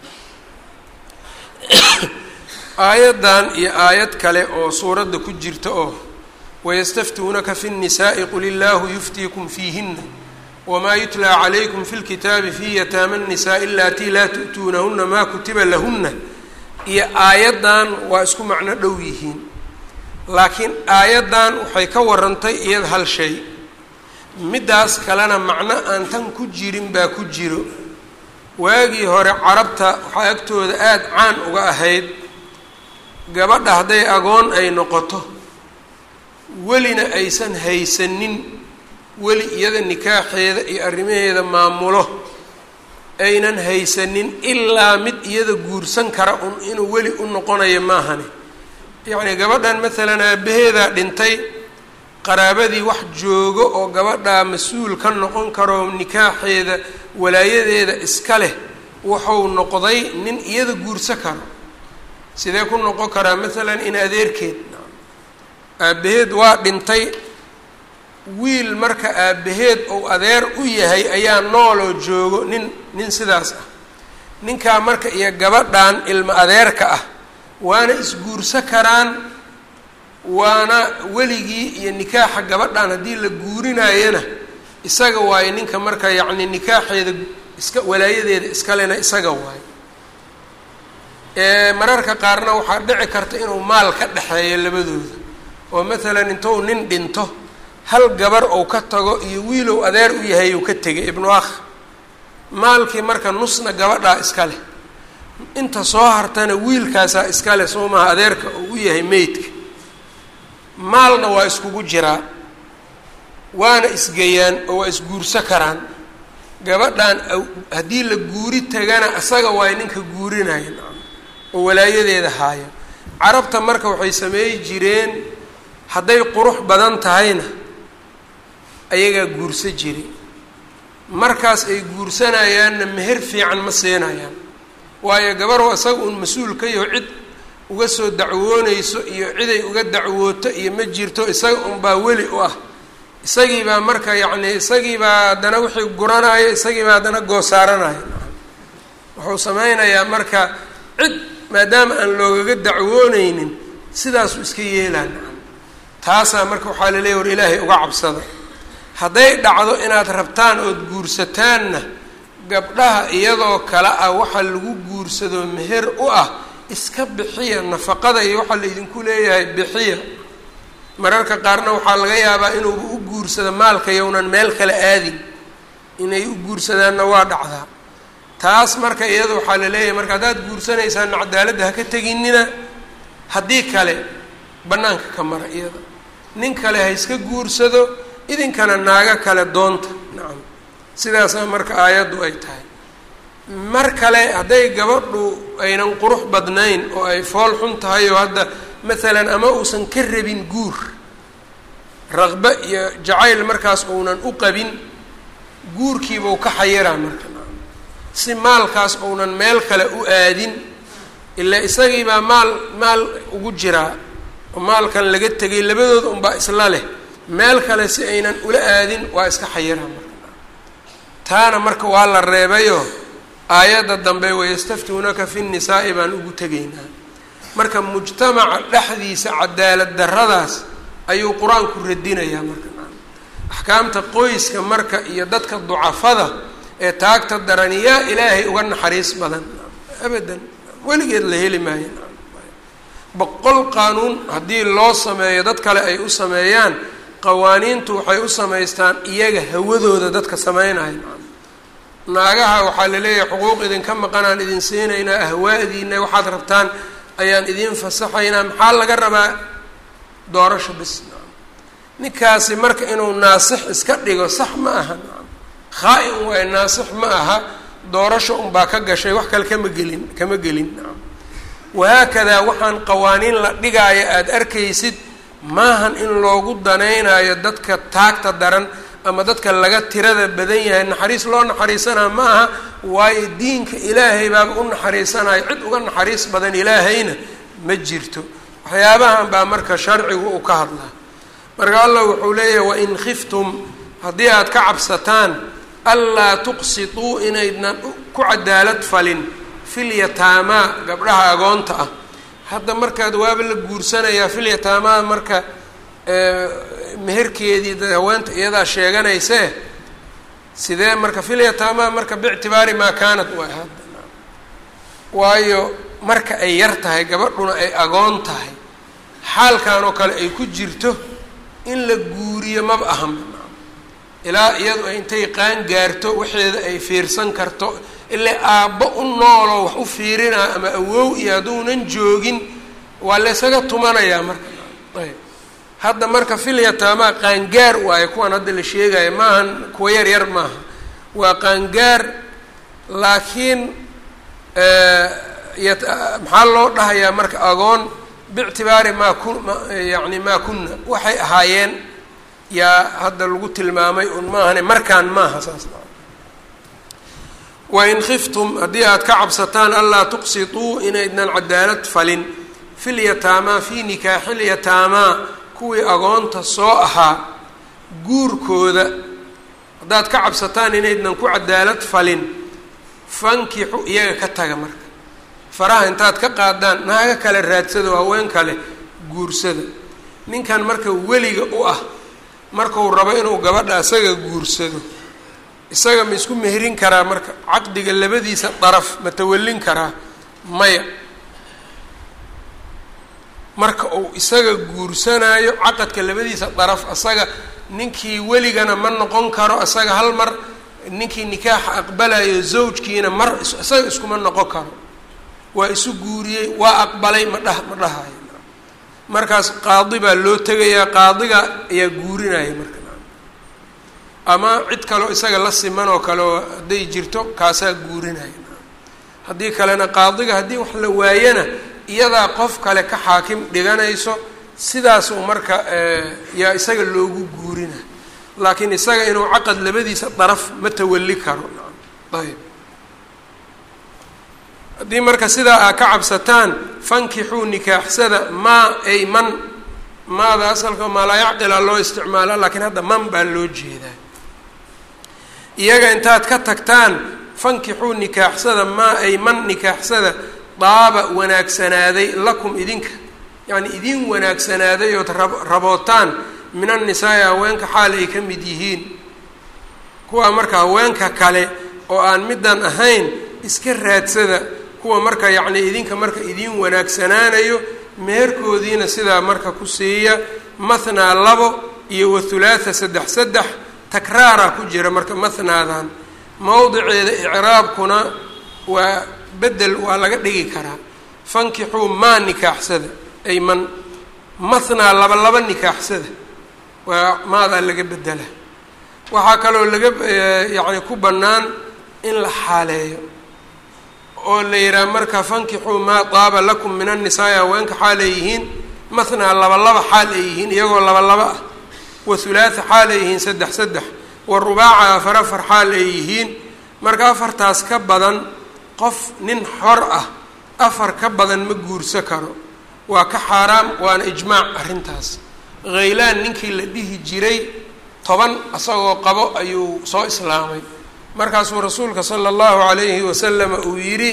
aayaddan iyo aayad kale oo suuradda ku jirta oo wayastaftuunaka fi الnisaaءi qul illaahu yuftiikum fiihina wmaa yutlaa calaykum fi lkitaabi fi yataama الnisaaءi alatii laa tu'tuunahuna maa kutiba lahuna iyo aayaddan waa isku macno dhow yihiin laakiin aayaddan waxay ka warantay iyada hal shay middaas kalena macno aan tan ku jirin baa ku jiro waagii hore carabta waxaa agtooda aada caan uga ahayd gabadha hadday agoon ay noqoto welina aysan haysanin weli iyada nikaaxeeda iyo arrimaheeda maamulo aynan haysanin ilaa mid iyada guursan kara un inuu weli u noqonayo maahane yacnii gabadhan maalan aabaheedaa dhintay qaraabadii wax joogo oo gabadhaa mas-uul ka noqon karo nikaaxeeda walaayadeeda iska leh wuxuu noqday nin iyada guursan karo sidee ku noqon karaa maalan in adeerkeed aabbaheed waa dhintay wiil marka aabbaheed ou adeer u yahay ayaa nooloo joogo nin nin sidaas ah ninkaa marka iyo gabadhan ilmo adeerka ah waana isguurso karaan waana weligii iyo nikaaxa gabadhan haddii la guurinayana isaga waayo ninka marka yacni nikaaxeeda iska walaayadeeda iskalena isaga waayo mararka qaarna waxaa dhici karta inuu maal ka dhexeeyo labadooda oo maalan intuu nin dhinto hal gabar ou ka tago iyo wiilow adeer u yahay uu ka tegay ibnu akh maalkii marka nusna gabadhaa iska leh inta soo hartana wiilkaasaa iska leh soo maha adeerka uu u yahay meydka maalna waa iskugu jiraa waana isgeyaan oo waa isguurso karaan gabadhan haddii la guuri tagana isaga waay ninka guurinaya oo walaayadeeda haaya carabta marka waxay sameeyi jireen hadday qurux badan tahayna ayagaa guurso jiray markaas ay guursanayaanna meher fiican ma siinayaan waayo gabaroo isaga uun mas-uul ka yaho cid uga soo dacwoonayso iyo ciday uga dacwooto iyo ma jirto isaga unbaa weli u ah isagiibaa marka yacni isagiibaa haddana wixii guranayo isagiibaa haddana goosaaranayo wuxuu sameynayaa marka cid maadaama aan loogaga dacwooneynin sidaasuu iska yeelaan taasaa marka waxaa la leeya war ilaahay uga cabsada hadday dhacdo inaad rabtaan ood guursataanna gabdhaha iyadoo kale ah waxa lagu guursado meher u ah iska bixiya nafaqada iyo waxaa laydinku leeyahay bixiya mararka qaarna waxaa laga yaabaa inuuba u guursado maalka yownan meel kale aadin inay u guursadaanna waa dhacdaa taas marka iyada waxaa la leeyahay marka haddaad guursanaysaana cadaaladda ha ka teginina haddii kale bannaanka ka mara iyada nin kale ha iska guursado idinkana naago kale doonta nacam sidaasaa marka aayaddu ay tahay mar kale hadday gabadhu aynan qurux badnayn oo ay fool xun tahay oo hadda maalan ama uusan ka rabin guur raqbe iyo jacayl markaas uunan u qabin guurkiibau ka xayiraa marka si maalkaas uunan meel kale u aadin ilaa isagiibaa maal maal ugu jiraa oo maalkan laga tegay labadooda unbaa isla leh meel kale si aynan ula aadin waa iska xayiraa marka taana marka waa la reebayo aayadda dambe wayastaftuunaka fi nnisaa'i baan ugu tegaynaa marka mujtamaca dhexdiisa cadaalad darradaas ayuu qur-aanku radinayaa marka axkaamta qoyska marka iyo dadka ducafada ee taagta daran yaa ilaahay uga naxariis badan abadan weligeed la heli maayo boqol qaanuun haddii loo sameeyo dad kale ay u sameeyaan qawaaniintu waxay u samaystaan iyaga hawadooda dadka sameynaya naagaha waxaa la leeyahay xuquuq idinka maqanaan idin siinaynaa ahwaadiina waxaad rabtaan ayaan idiin fasaxaynaa maxaa laga rabaa doorasho bis ninkaasi marka inuu naasix iska dhigo sax ma aha khaa-in waay naasix ma aha doorasho unbaa ka gashay wax kale kama gelin kama gelin wahaakadaa waxaan qawaaniin la dhigaayo aada arkaysid maahan in loogu danaynayo dadka taagta daran ama dadka laga tirada badan yahay naxariis loo naxariisanaa ma aha waayo diinka ilaahay baaba u naxariisanayo cid uga naxariis badan ilaahayna ma jirto waxyaabahan baa marka sharcigu uu ka hadlaa marka allah wuxuu leeyahay wain khiftum haddii aada ka cabsataan anlaa tuqsituu inaydnan ku cadaalad falin filyataamaa gabdhaha agoonta ah hadda markaad waaba la guursanayaa filyataamaa marka meherkeedii haweenta iyadaa sheeganaysee sidee marka filyataamaa marka biictibaari maa kaanad waay hadda waayo marka ay yar tahay gabadhuna ay agoon tahay xaalkan oo kale ay ku jirto in la guuriyo maba ahan ilaa iyadu ay intay qaan gaarto waxeeda ay fiirsan karto ilaa aabbo u nooloo wax u fiirinaa ama awow iyo hadduunan joogin waa laysaga tumanayaa marka ayb hadda marka filyataamaa qaangaar waayo kuwan hadda la sheegayo maahan kuwa yar yar maaha waa qaangaar laakiin maxaa loo dhahayaa marka agoon biictibaari maa ku yani maa kunna waxay ahaayeen yaa hadda lagu tilmaamay un maahane markaan maaha saas wain khiftum haddii aad ka cabsataan anlaa tuqsituu inaydnan cadaalad falin filyataamaa fii nikaaxilyataamaa kuwii agoonta soo ahaa guurkooda haddaad ka cabsataan inaydnan ku cadaalad falin fankixu iyaga ka taga marka faraha intaad ka qaadaan naaga kale raadsado haween kale guursada ninkan marka weliga u ah markuu rabo inuu gabadha isaga guursado isaga ma isku meherin karaa marka caqdiga labadiisa daraf ma tawallin karaa maya marka uu isaga guursanayo caqadka labadiisa daraf isaga ninkii weligana ma noqon karo isaga hal mar ninkii nikaaxa aqbalayo zawjkiina mar isaga iskuma noqon karo waa isu guuriyey waa aqbalay ma dhah ma dhahayo markaas qaadi baa loo tegayaa qaadiga ayaa guurinaya marka ama cid kaleo isaga la siman oo kale oo hadday jirto kaasaa guurinaya haddii kalena qaadiga haddii wax la waayana iyadaa qof kale ka xaakim dhiganayso sidaasuu marka yaa isaga loogu guurina laakiin isaga inuu caqad labadiisa daraf ma tawalli karo ayb haddii marka sidaa aa ka cabsataan fankixuu nikaaxsada maa ay man maada asalka maa laa yacqila loo isticmaala laakiin hadda man baa loo jeedaa iyaga intaad ka tagtaan fankixuu nikaaxsada maa ay man nikaaxsada daaba wanaagsanaaday lakum idinka yacni idin wanaagsanaaday ood rab rabootaan min annisaai haweenka xaal ay ka mid yihiin kuwa marka haweenka kale oo aan middan ahayn iska raadsada kuwa marka yacni idinka marka idin wanaagsanaanayo meherkoodiina sidaa marka ku siiya mathnaa labo iyo wathulaatha saddex saddex takraara ku jira marka mathnaadan mowdiceeda icraabkuna waa bedel waa laga dhigi karaa fankixuu maa nikaaxsada ay man mathnaa laba laba nikaaxsada waa maadaa laga bedela waxaa kaloo laga yacni ku bannaan in la xaaleeyo oo la yidhaha marka fankixuu maa daaba lakum min annisaai haweenka xaal ay yihiin mathnaa laba laba xaal ay yihiin iyagoo laba laba ah wa hulaatha xaal ay yihiin saddex saddex wa rubaaca afar afar xaal ay yihiin marka afartaas ka badan qof nin xor ah afar ka badan ma guursa karo waa ka xaaraam waana ijmaac arrintaas khaylaan ninkii la dhihi jiray toban isagoo qabo ayuu soo islaamay markaasuu rasuulka sala allahu calayhi wasalama uu yidhi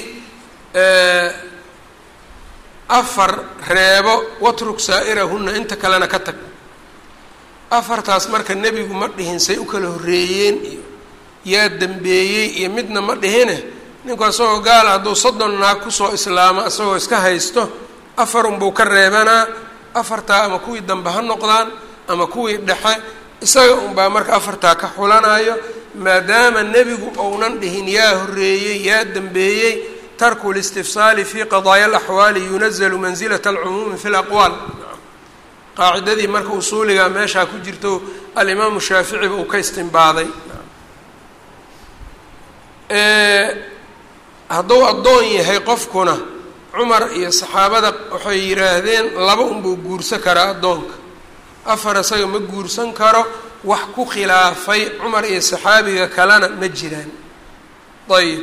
afar reebo watruk saa'irahunna inta kalena ka tag afartaas marka nebigu ma dhihin say u kala horreeyeen iyo yaa dembeeyey iyo midna ma dhihine ninku isagoo gaala hadduu soddon naag kusoo islaamo isagoo iska haysto afar unbuu ka reebanaa afartaa ama kuwii dambe ha noqdaan ama kuwii dhexe isaga unbaa marka afartaa ka xulanayo maadaama nebigu ounan dhihin yaa horreeyey yaa dembeeyey tarku listifsaali fi qadaaya alaxwaali yunazalu mansilata alcumuumi fi laqwaal qaacidadii marka usuuliga meeshaa ku jirto alimaamu shaaficiba uu ka istimbaaday hadduu addoon yahay qofkuna cumar iyo saxaabada waxay yidhaahdeen laba unbuu guursan karaa addoonka afar isaga ma guursan karo wax ku khilaafay cumar iyo saxaabiga kalena ma jiraan ayib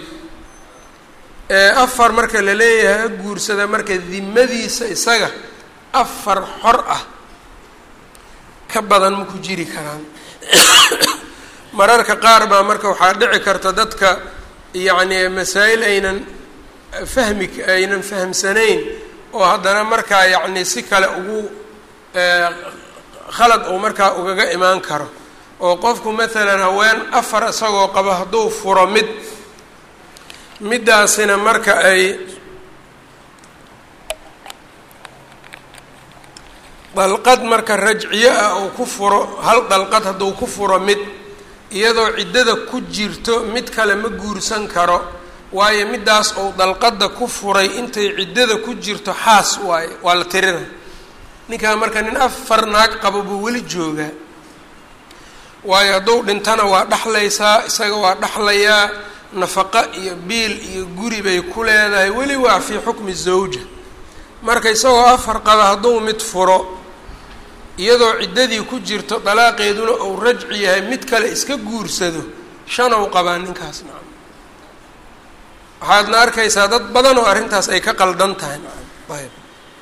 afar marka la leeyahay ha guursada marka dimadiisa isaga afar xor ah ka badan ma ku jiri karaan mararka qaar baa marka waxaa dhici karta dadka yacni masaa'il aynan fahmi aynan fahamsanayn oo haddana markaa yacni si kale ugu khalad uu markaa ugaga imaan karo oo qofku maalan haween afar isagoo qabo hadduu furo mid middaasina marka ay dalqad marka rajciyo ah uu ku furo hal dalqad hadduu ku furo mid iyadoo ciddada ku jirto mid kale ma guursan karo waayo middaas uu dalqadda ku furay intay ciddada ku jirto xaas waaye waa la tirina ninkaa marka nin afar naag qabo buu weli joogaa waayo hadduu dhintana waa dhexlaysaa isaga waa dhexlayaa nafaqo iyo biil iyo guri bay ku leedahay weli waa fii xukmi zawja marka isagoo afar qaba hadduu mid furo iyadoo ciddadii ku jirto dalaaqeeduna uu rajci yahay mid kale iska guursado shanow qabaa ninkaas nacam waxaadna arkaysaa dad badan oo arrintaas ay ka qaldan tahay nacam ayb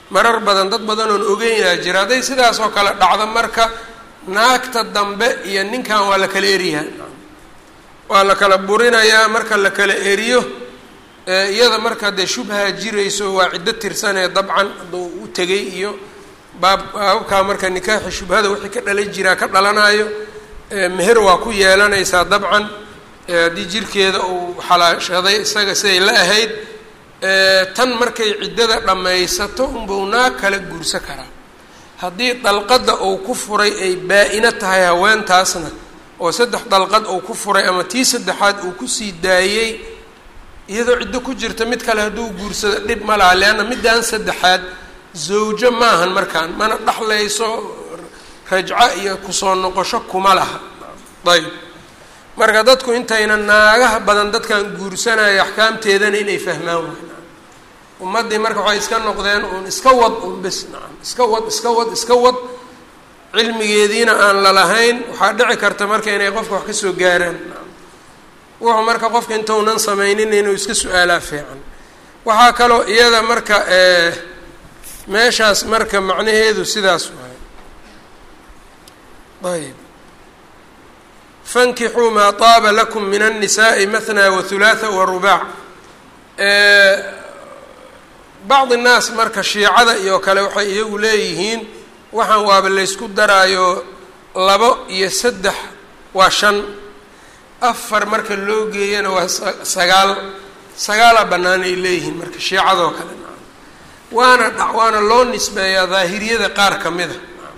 marar badan dad badan oon ogeynaa jira hadday sidaas oo kale dhacdo marka naagta dambe iyo ninkan waa la kala eriyaa waa la kala burinayaa marka la kala eriyo iyada marka dee shubha jirayso waa ciddo tirsanee dabcan hadduu u tegay iyo baab baababkaa marka nikaaxi shubhada wixii ka dhala jiraa ka dhalanayo meher waa ku yeelanaysaa dabcan haddii jirkeeda uu xalaashaday isaga siday la ahayd tan markay ciddada dhammaysato unbuu naag kala guursan karaa haddii dalqadda uu ku furay ay baa-ino tahay haweentaasna oo saddex dalqad uu ku furay ama tii saddexaad uu kusii daayey iyadoo ciddo ku jirta mid kale hadduu guursado dhib ma laha leanna middan saddexaad zawjo maahan markaan mana dhexlayso rajco iyo kusoo noqosho kuma laha ayb marka dadku intayna naagaha badan dadkan guursanayo axkaamteedana inay fahmaan waay ummaddii marka waxay iska noqdeen uun iska wad un bes nacam iska wad iska wad iska wad cilmigeediina aan lalahayn waxaa dhici karta marka inay qofka wax kasoo gaaraan wuxuu marka qofka intaunan sameynin inuu iska su-aalaa fiican waxaa kaloo iyada marka meeshaas marka macnaheedu sidaas waay ayb fankixuu maa taaba lakum min الnisaءi maثnaa wahulaatha warubaac bacdi الnaas marka shiicada iyo kale waxay iyagu leeyihiin waxaan waaba laysku daraayo labo iyo saddex waa shan afar marka loo geeyana waa sagaal sagaalaa bannaan ay leeyihiin marka shiicadoo kale waana dha waana loo nisbeeyaa daahiriyada qaar ka mida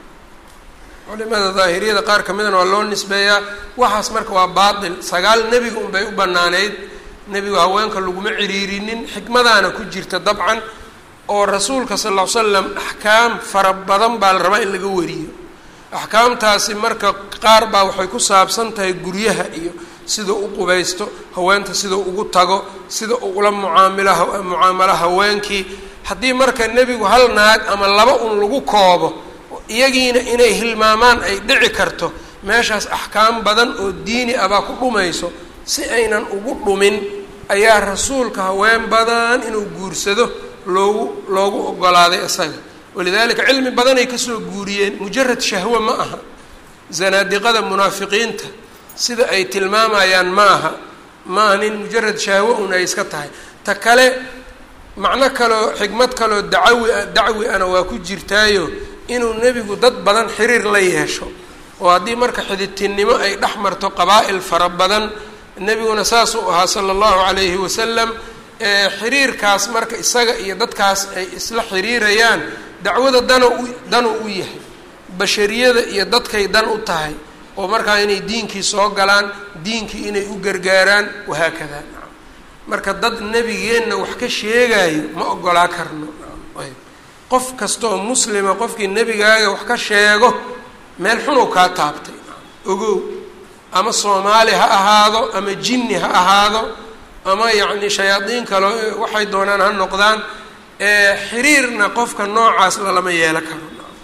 culimada daahiriyada qaar ka midana waa loo nisbeeyaa waxaas marka waa baatil sagaal nebiga unbay u bannaaneyd nebigu haweenka laguma ciriirinin xikmadaana ku jirta dabcan oo rasuulka sal ll ly slam axkaam fara badan baa la rabaa in laga wariyo axkaamtaasi marka qaar baa waxay ku saabsan tahay guryaha iyo sida u qubaysto haweenta sida ugu tago sida ula mucaamilo mucaamalo haweenkii haddii marka nebigu hal naag ama laba un lagu koobo iyagiina inay hilmaamaan ay dhici karto meeshaas axkaam badan oo diini ah baa ku dhumayso si aynan ugu dhumin ayaa rasuulka haween badan inuu guursado loogu loogu ogolaaday isaga walidaalika cilmi badanay kasoo guuriyeen mujarad shahwe ma aha zanaadiqada munaafiqiinta sida ay tilmaamayaan ma aha ma aha nin mujarad shahwe un ay iska tahay ta kale macno kaloo xikmad kaloo dacawi dacwi ana waa ku jirtaayo inuu nebigu dad badan xiriir la yeesho oo haddii marka xididtinnimo ay dhex marto qabaa'il fara badan nebiguna saasuu ahaa sala allahu calayhi wasalam xiriirkaas marka isaga iyo dadkaas ay isla xiriirayaan dacwada dana u danu u yahay bashariyada iyo dadkay dan u tahay oo markaa inay diinkii soo galaan diinkii inay u gargaaraan wahaakada marka dad nebigeenna wax ka sheegayo ma ogolaa karno ayb qof kastaoo muslima qofkii nebigaaga wax ka sheego meel xunow kaa taabtay ogow ama soomaali ha ahaado ama jinni ha ahaado ama yacni shayaadiin kale waxay doonaan ha noqdaan xiriirna qofka noocaas lalama yeelo karo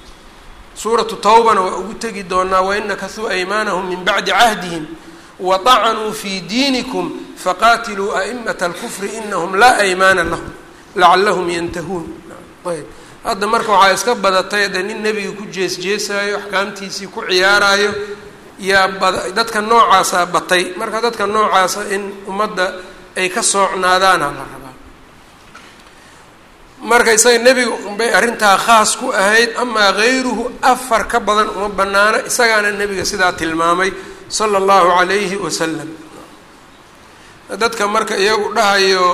suuratu tawbana waa ugu tegi doonaa wainakasuu aymaanahum min bacdi cahdihim waطacanuu fii diinikum faqaatiluu a'imat alkufri inahum laa aymaana lahum lacalahum yantahuun ayb hadda marka waxaa iska badatay de nin nebiga ku jees jeesaayo axkaamtiisii ku ciyaarayo yaa bada dadka noocaasaa batay marka dadka noocaasa in ummadda ay ka soocnaadaana la rabaa marka isaga nebiga unbay arrintaa khaas ku ahayd amaa hayruhu afar ka badan uma banaana isagaana nebiga sidaa tilmaamay sala allahu calayhi wasalam dadka marka iyagu dhahayo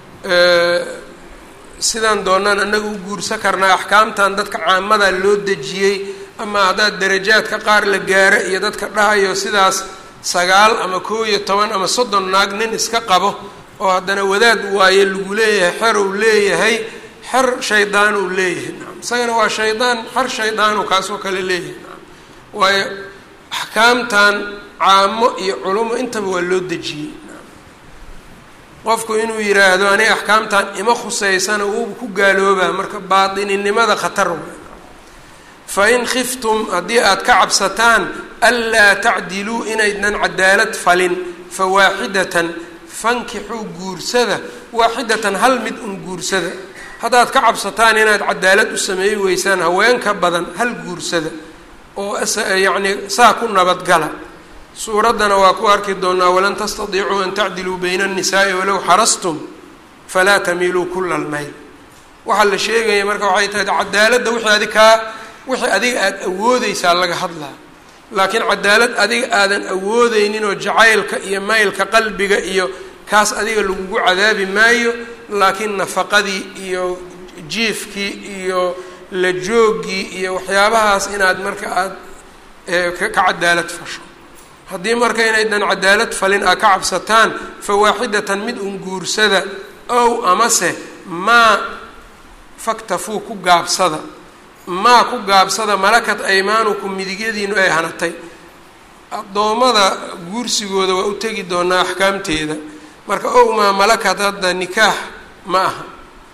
sidaan doonaan anaga u guursan karnaa axkaamtan dadka caamadaa loo dejiyey ama haddaad darajaadka qaar la gaaro iyo dadka dhahayo sidaas sagaal ama koo iyo toban ama soddon naag nin iska qabo oo haddana wadaad waaye lagu leeyahay xer uu leeyahay xer shaydaan uu leeyahay naam isagana waa shaydaan xer shaydaanu kaasoo kale leeyahay naam waayo axkaamtan caamo iyo culumo intaba waa loo dejiyey qofku inuu yidhaahdo aniga axkaamtan ima khuseysana wuuba ku gaaloobaa marka baatininimada khatar wey fain khiftum haddii aada ka cabsataan anlaa tacdiluu inaydnan cadaalad falin fawaaxidatan fankixuu guursada waaxidatan hal mid un guursada haddaad ka cabsataan inaad cadaalad u sameeyi weysaan haweenka badan hal guursada oo yacni saa ku nabadgala suuraddana waa ku arki doonaa walan tastadiicuu an tacdiluu bayna annisaa'i walow xarastum falaa tamiiluu kula almayl waxaa la sheegaya marka waxay tahay cadaaladda wixii adig kaa wixii adiga aada awoodeysaa laga hadlaa laakiin cadaalad adiga aadan awoodeynin oo jacaylka iyo maylka qalbiga iyo kaas adiga lagugu cadaabi maayo laakiin nafaqadii iyo jiifkii iyo la joogii iyo waxyaabahaas inaad marka aada ka cadaalad fasho haddii marka inaydan cadaalad falin aa ka cabsataan fa waaxidatan mid un guursada ow amase maa faktafuu ku gaabsada maa ku gaabsada malakat aymaanukum midigyadiinu ay hanatay addoommada guursigooda waa u tegi doonaa axkaamteeda marka ow maa malakat hadda nikaax ma aha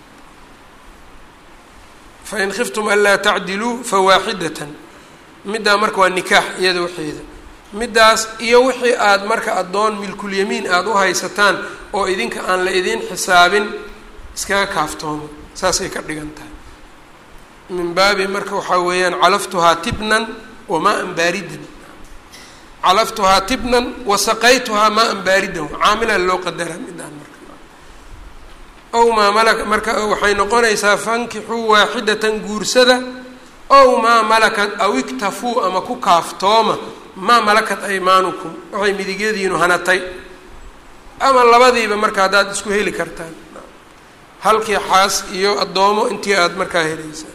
fain khiftum anlaa tacdiluu fawaaxidatan middaa marka waa nikaax iyada waxeeda middaas iyo wixii aada marka addoon milkulyamiin aada u haysataan oo idinka aan la idiin xisaabin iskaga kaaftoomo saasay ka dhigan tahay min baabi marka waxaa weeyaan calaftuhaa tibnan wa maa-an baaridan calaftuhaa tibnan wa saqaytuhaa maa-an baaridan caamilaa loo qadaraa midaan marka ow maa malaka marka waxay noqonaysaa fankixuu waaxidatan guursada ow maa malakat aw iktafuu ama ku kaaftooma maa malakat aymaanukum waxay midigyadiinu hanatay ama labadiiba marka haddaad isku heli kartaan halkii xaas iyo addoomo intii aada markaa helaysaan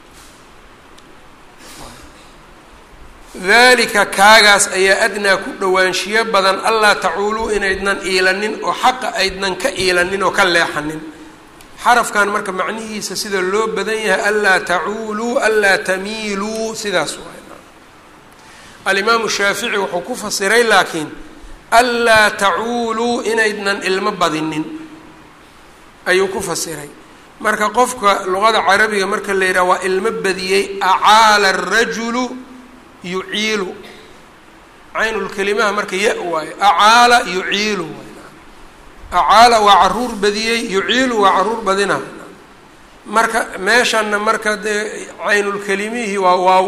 dalika kaagaas ayaa adnaa ku dhowaanshiyo badan allaa tacuuluu inaydnan iilanin oo xaqa aydnan ka iilanin oo ka leexanin xarafkan marka macnihiisa sida loo badan yahay anlaa tacuuluu anlaa tamiiluu sidaas waay alimaamu shaafici wuxuu ku fasiray laakiin anlaa tacuuluu inaydnan ilmo badinin ayuu ku fasiray marka qofka luqada carabiga marka la yidhaha waa ilmo badiyey acaala arajulu yuciilu caynulkelimaha marka ya waayo acaala yuciilu acaala waa caruur badiyey yuciilu waa caruur badina marka meeshanna marka dee caynulkelimihii waa waaw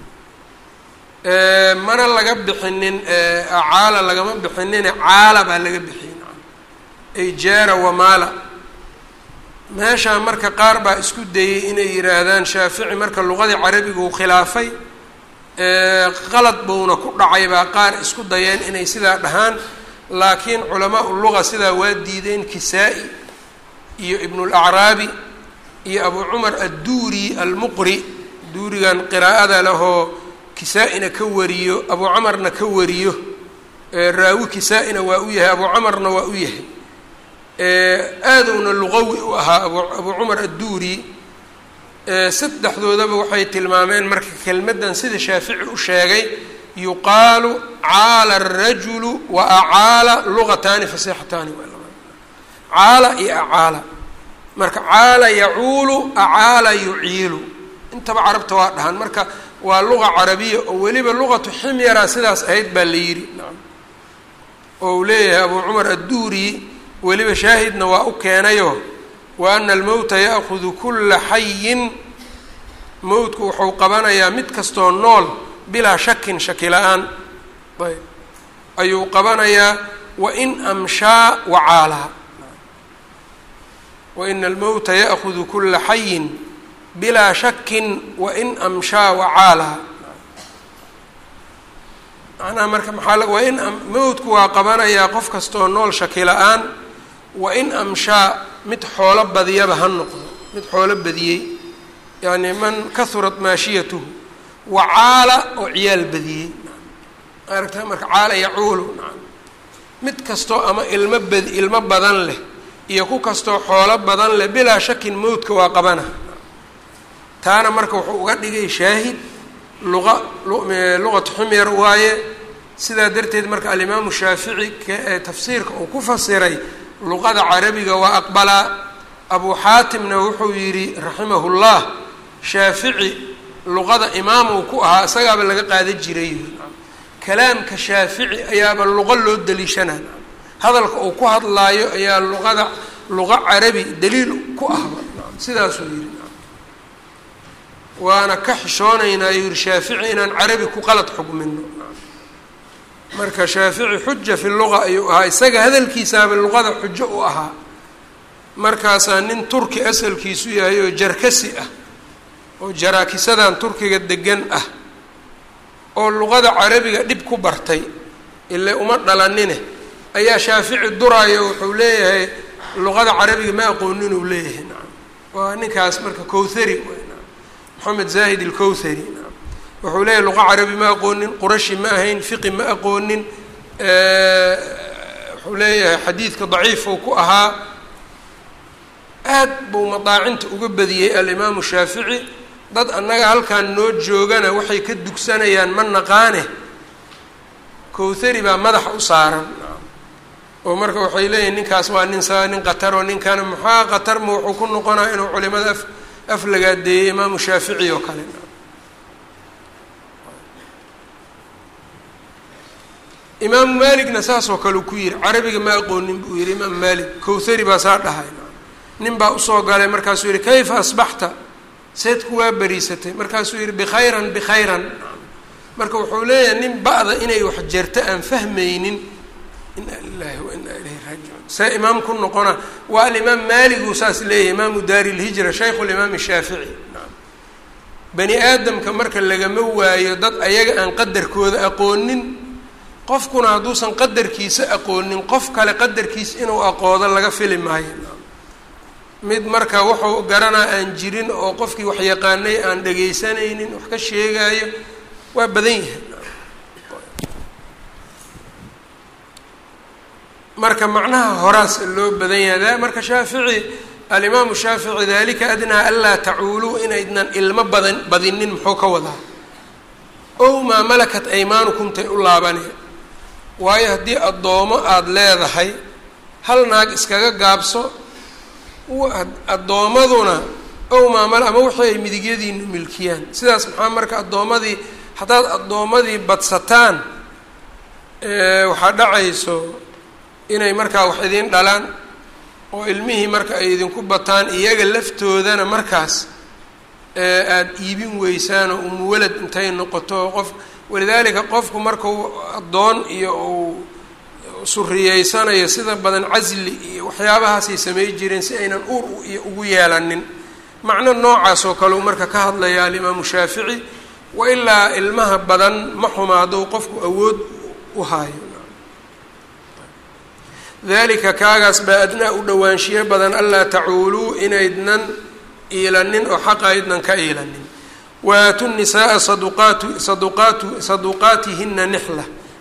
mana laga bixinin acaala lagama bixinine caala baa laga bixiyey ay jaara wamaala meeshaan marka qaar baa isku dayey inay yidhaahdaan shaafici marka luqadii carabiga uu khilaafay qalad buuna ku dhacay baa qaar isku dayeen inay sidaa dhahaan laakiin culamaa luga sidaa waa diideen kisaa-i iyo ibnulacraabi iyo abu cumar adduuri almuqri duurigan qiraa'ada lahoo kisaa-ina ka wariyo abu camarna ka wariyo raawi kisaa-ina waa u yahay abu camarna waa u yahay aadowna luqawi u ahaa abu abu cumar adduuri saddexdoodaba waxay tilmaameen marka kelmaddan sida shaafici u sheegay yuqaalu caala arajulu wa acaala lugataani fasixataani caala iyo acaala marka caala yacuulu acaala yuciilu intaba carabta waa dhahan marka waa luga carabiya oo weliba luqatu ximyara sidaas ahayd baa la yidhi oo uu leeyahay abu cumar adduuri weliba shaahidna waa u keenayo wa ana almowta ya'kudu kula xayin mowtku wuxuu qabanayaa mid kastoo nool bilaa shakin shaki la-aan ayb ayuu qabanayaa wain amshaa wacaalaa waina almowta ya'kudu kula xayin bilaa shakin wain amshaa wacaalaa macnaha marka maxaa wain mowtku waa qabanayaa qof kastoo nool shaki la-aan wain amshaa mid xoolo badiyaba ha noqdo mid xoolo badiyey yacni man kahurat maashiyatuhu wacaala oo ciyaal badiyey aragta marka caala yacuulu mid kastoo ama ilmo bad ilmo badan leh iyo ku kastoo xoolo badan leh bilaa shakin mowdka waa qabana taana marka wuxuu uga dhigay shaahid luqa luqatu xumyar waaye sidaa darteed marka alimaamu shaafici kaee tafsiirka uu ku fasiray luqada carabiga waa aqbalaa abu xaatimna wuxuu yidhi raximahu llah shaafici luqada imaam uu ku ahaa isagaaba laga qaadan jiray kalaamka shaafici ayaaba luqo loo daliishanaa hadalka uu ku hadlaayo ayaa luqada luqa carabi daliil ku ahba sidaasuu yidhi waana ka xishoonaynaa yuu yihi shaafici inaan carabi ku qalad xugmino marka shaafici xuja fi luqa ayuu ahaa isaga hadalkiisaaba luqada xujo u ahaa markaasaa nin turki asalkiisu yahay oo jarkasi ah oo jaraakisadan turkiga degan ah oo luqada carabiga dhib ku bartay ile uma dhalanine ayaa shaafici duraayo wuxuu leeyahay luqada carabiga ma aqoonin uu leeyahay nacam waa ninkaas marka kowthari moxamed zaahid ilkowthari nacam wuxuu leeyahay luqa carabi ma aqoonin qurashi ma ahayn fiqi ma aqoonin wuxuu leeyahay xadiidka daciifuu ku ahaa aad buu madaacinta uga badiyey alimaamu shaafici dad annaga halkan noo joogana waxay ka dugsanayaan ma naqaane kowthari baa madaxa u saaran oo marka waxay leeyihin ninkaas waa nin sa nin qataroo ninkana maxaa qatar ma wuxuu ku noqonaa inuu culimada af aflagaadeeyey imaamu shaafici oo kale imaamu maaligna saasoo kale uu ku yihi carabiga ma aqoonin buu yihi imaamu maalik kowthari baa saa dhahay nin baa usoo galay markaasuu yihi kayfa asbaxta seed kuwaa beriisatay markaasuu yihi bikhayran bikhayran marka wuxuu leeyahay nin ba'da inay wax jerto aan fahmaynin inaa lilahi wa inaa ilayhi raajicuun see imaam ku noqona waa alimaam maaliguu saas leeyahay imaamu daari lhijra shaykhu limaam shaafici bani aadamka marka lagama waayo dad ayaga aan qadarkooda aqoonin qofkuna hadduusan qadarkiisa aqoonin qof kale qadarkiisa inuu aqoodo laga fili maayo mid marka wuxuu garanaa aan jirin oo qofkii wax yaqaanay aan dhagaysanaynin wax ka sheegaayo waa badan yahay marka macnaha horaas loo badan yahay marka shaafici alimaamu shaafici dalika adnaa anlaa tacuuluu inaydnan ilmo badan badinin muxuu ka wadaa ow maa malakat aymaanukum tay u laabaneen waayo haddii addoomo aada leedahay hal naag iskaga gaabso addoommaduna ow maamal ama wixii ay midigyadiinu milkiyaan sidaas maxaa marka addoommadii haddaad addoommadii badsataan waxaa dhacayso inay markaa wax idiin dhalaan oo ilmihii marka ay idinku bataan iyaga laftoodana markaas aada iibin weysaan oo umuwalad intay noqoto qof walidaalika qofku markau addoon iyo uu suriyeysanayo sida badan casli iyo waxyaabahaasay samay jireen si aynan uur iyo ugu yeelanin macno noocaas oo kale uu marka ka hadlaya alimaamu shaafici wa ilaa ilmaha badan ma xuma hadduu qofku awood u haayo dalika kaagaas baa adnaa u dhowaanshiyo badan anlaa tacuuluu inaydnan iilanin oo xaqa aydnan ka iilanin waaatu nisaaa saduqaatu saduqaatu saduqaatihina nixla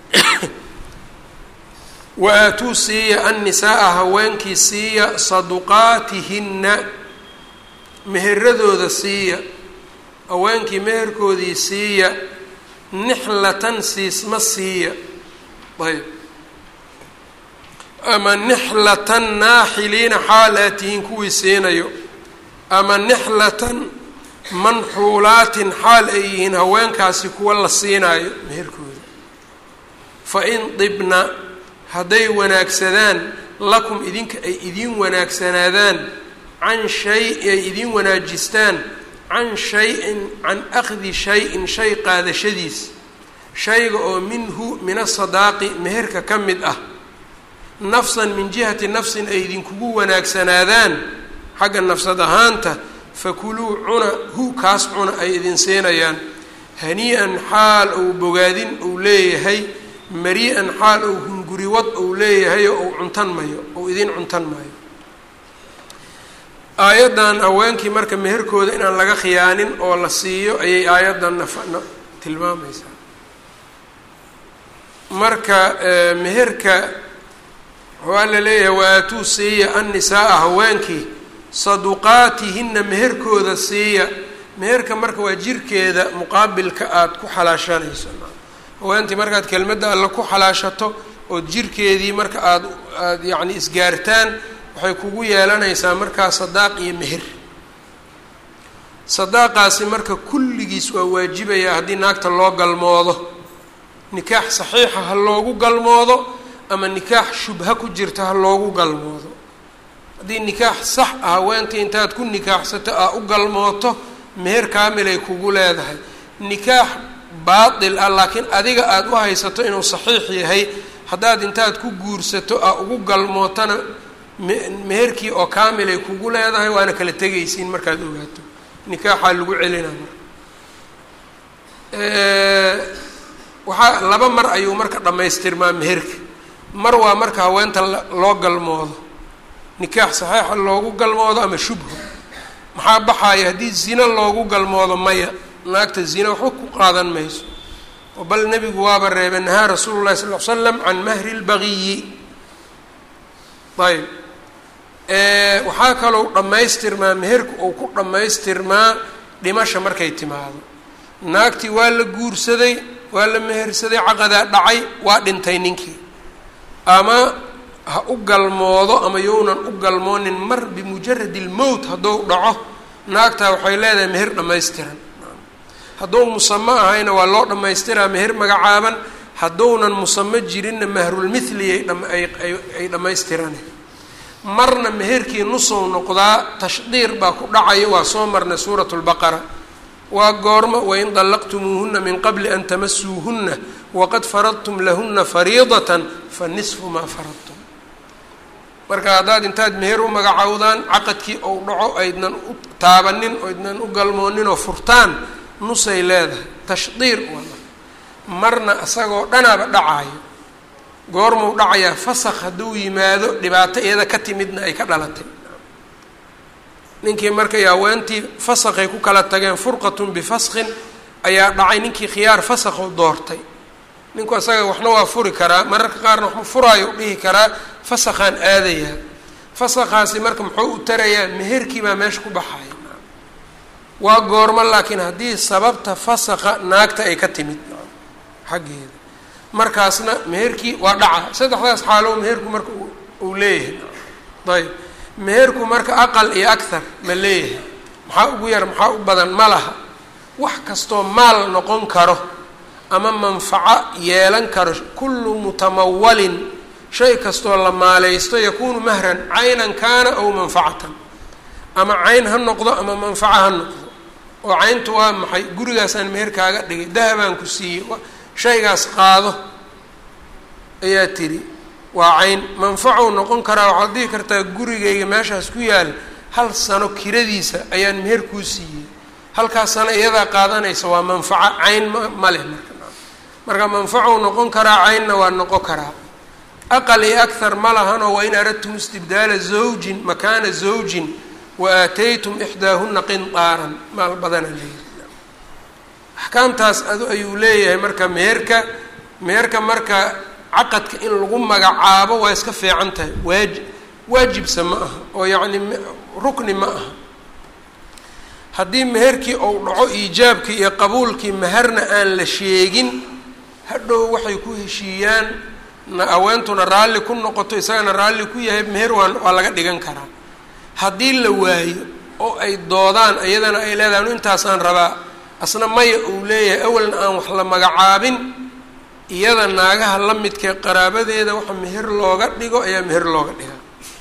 wa-aatuu siiya annisaaa haweenkii siiya saduqaatihinna meheradooda siiya haweenkii meherkoodii siiya nixlatan siisma siiya ayb ama nixlatan naaxiliina xaal aad tihiin kuwii siinayo ama nixlatan manxuulaatin xaal ay yihiin haweenkaasi kuwa la siinaayo meherkooda fa in dibna hadday wanaagsadaan lakum idinka ay idiin wanaagsanaadaan can shay ay idiin wanaajistaan can shay-in can akhdi shay-in shay qaadashadiis shayga oo minhu min asadaaqi meherka ka mid ah nafsan min jihati nafsin ay idinkugu wanaagsanaadaan xagga nafsad ahaanta fakuluu cuna hu kaas cuna ay idin siinayaan hanii-an xaal ou bogaadin uu leeyahay mari-an xaal ou hunguriwad uu leeyahay oo uu cuntan mayo ou idin cuntan maayo aayaddan haweenkii marka meherkooda inaan laga khiyaanin oo la siiyo ayay aayaddan nafna tilmaamaysaa marka meherka waxaa la leeyahay wa-aatuu siiya annisaaa haweenkii saduqaatihina meherkooda siiya meherka marka waa jirkeeda muqaabilka aada ku xalaashanayso haweentii markaad kelmadda alla ku xalaashato ood jirkeedii marka aada aada yacni isgaartaan waxay kugu yeelanaysaa markaa sadaaq iyo meher sadaaqaasi marka kulligiis waa waajibaya haddii naagta loo galmoodo nikaax saxiixa ha loogu galmoodo ama nikaax shubha ku jirta ha loogu galmoodo haddii nikaax sax ah haweentii intaad ku nikaaxsato aa u galmooto meher kaamilay kugu leedahay nikaax baatil ah laakiin adiga aada u haysato inuu saxiix yahay haddaad intaad ku guursato aa ugu galmootana meherkii oo kaamilay kugu leedahay waana kala tegaysiin markaad ogaato nikaaxaa lagu celina marka waxaa laba mar ayuu marka dhammaystirmaa meherka mar waa marka haweenta loo galmoodo nikaax saxiixa loogu galmoodo ama shubho maxaa baxaaya haddii zina loogu galmoodo maya naagta zina waxba ku qaadan mayso oo bal nebigu waaba reebay nahaa rasuulu llahi sal l slam can mahri lbagiyi ayb waxaa kalou dhammaystirmaa meherku uu ku dhammaystirmaa dhimasha markay timaado naagtii waa la guursaday waa la mehersaday caqadaa dhacay waa dhintay ninkii ama ha u galmoodo ama younan u galmoonin mar bimujaradi lmowt hadduu dhaco naagtaa waxay leedahay meher dhammaystiran hadduu musamo ahayna waa loo dhammaystiraa meher magacaaban hadduunan musamo jirinna mahrulmithliyay ay dhammaystirane marna meherkii nusow noqdaa tashdiir baa ku dhacaya waa soo marnay suurat lbaqara waa goormo wain dallaqtumuuhuna min qabli an tamasuuhuna waqad faradtum lahuna fariidatan fa nisfu maa faradtum marka haddaad intaad meher u magacowdaan caqadkii ou dhaco aydnan u taabanin oydnan u galmoonin oo furtaan nusay leedahay tashdiir wala marna isagoo dhanaaba dhacaayo goormuu dhacayaa fasakh hadduu yimaado dhibaato iyada ka timidna ay ka dhalatay ninkii markay haweentii fasakhay ku kala tageen furqatun bifaskin ayaa dhacay ninkii khiyaar fasakhu doortay ninku asaga waxna waa furi karaa mararka qaarna waxma furaayo u dhihi karaa fasakhaan aadayaa fasakhaasi marka muxuu u tarayaa meherkii baa meesha ku baxaya waa goormo laakiin haddii sababta fasakha naagta ay ka timid xaggeeda markaasna meherkii waa dhaca saddexdaas xaalow meherku marka uu leeyahay ayb meherku marka aqal iyo akhar ma leeyahay maxaa ugu yar maxaa u badan ma laha wax kastoo maal noqon karo ama manfaco yeelan karo kullu mutamawalin shay kastoo la maaleysto yakuunu mahran caynan kaana aw manfacatan ama cayn ha noqdo ama manfaco ha noqdo oo cayntu waa maxay gurigaasaan meher kaaga dhigay dahabaan ku siiyey shaygaas qaado ayaa tiri waa cayn manfacow noqon karaa waxaad dhihi kartaa gurigayga meeshaas ku yaal hal sano kiradiisa ayaan meher kuu siiyey halkaas sano iyadaa qaadanaysa waa manfaco cayn ma ma leh marka marka manfacow noqon karaa caynna waa noqon karaa aqal iyo akhar ma lahanoo wain aradtum istibdaala zawjin makaana zawjin wa aataytum ixdaahuna qindaaran maal badana leeyihi axkaamtaas adu ayuu leeyahay marka meherka meherka marka caqadka in lagu magacaabo waa iska fiican tahay waaji waajibsa ma aha oo yacni rukni ma aha haddii meherkii ou dhaco iijaabkii iyo qabuulkii meherna aan la sheegin hadhow waxay ku heshiiyaan na aweentuna raalli ku noqoto isagana raalli ku yahay meher waa waa laga dhigan karaa haddii la waayo oo ay doodaan iyadana ay leedahay anu intaasaan rabaa asna maya uu leeyahay awalna aan wax la magacaabin iyada naagaha la midkee qaraabadeeda waxa meher looga dhigo ayaa meher looga dhigaa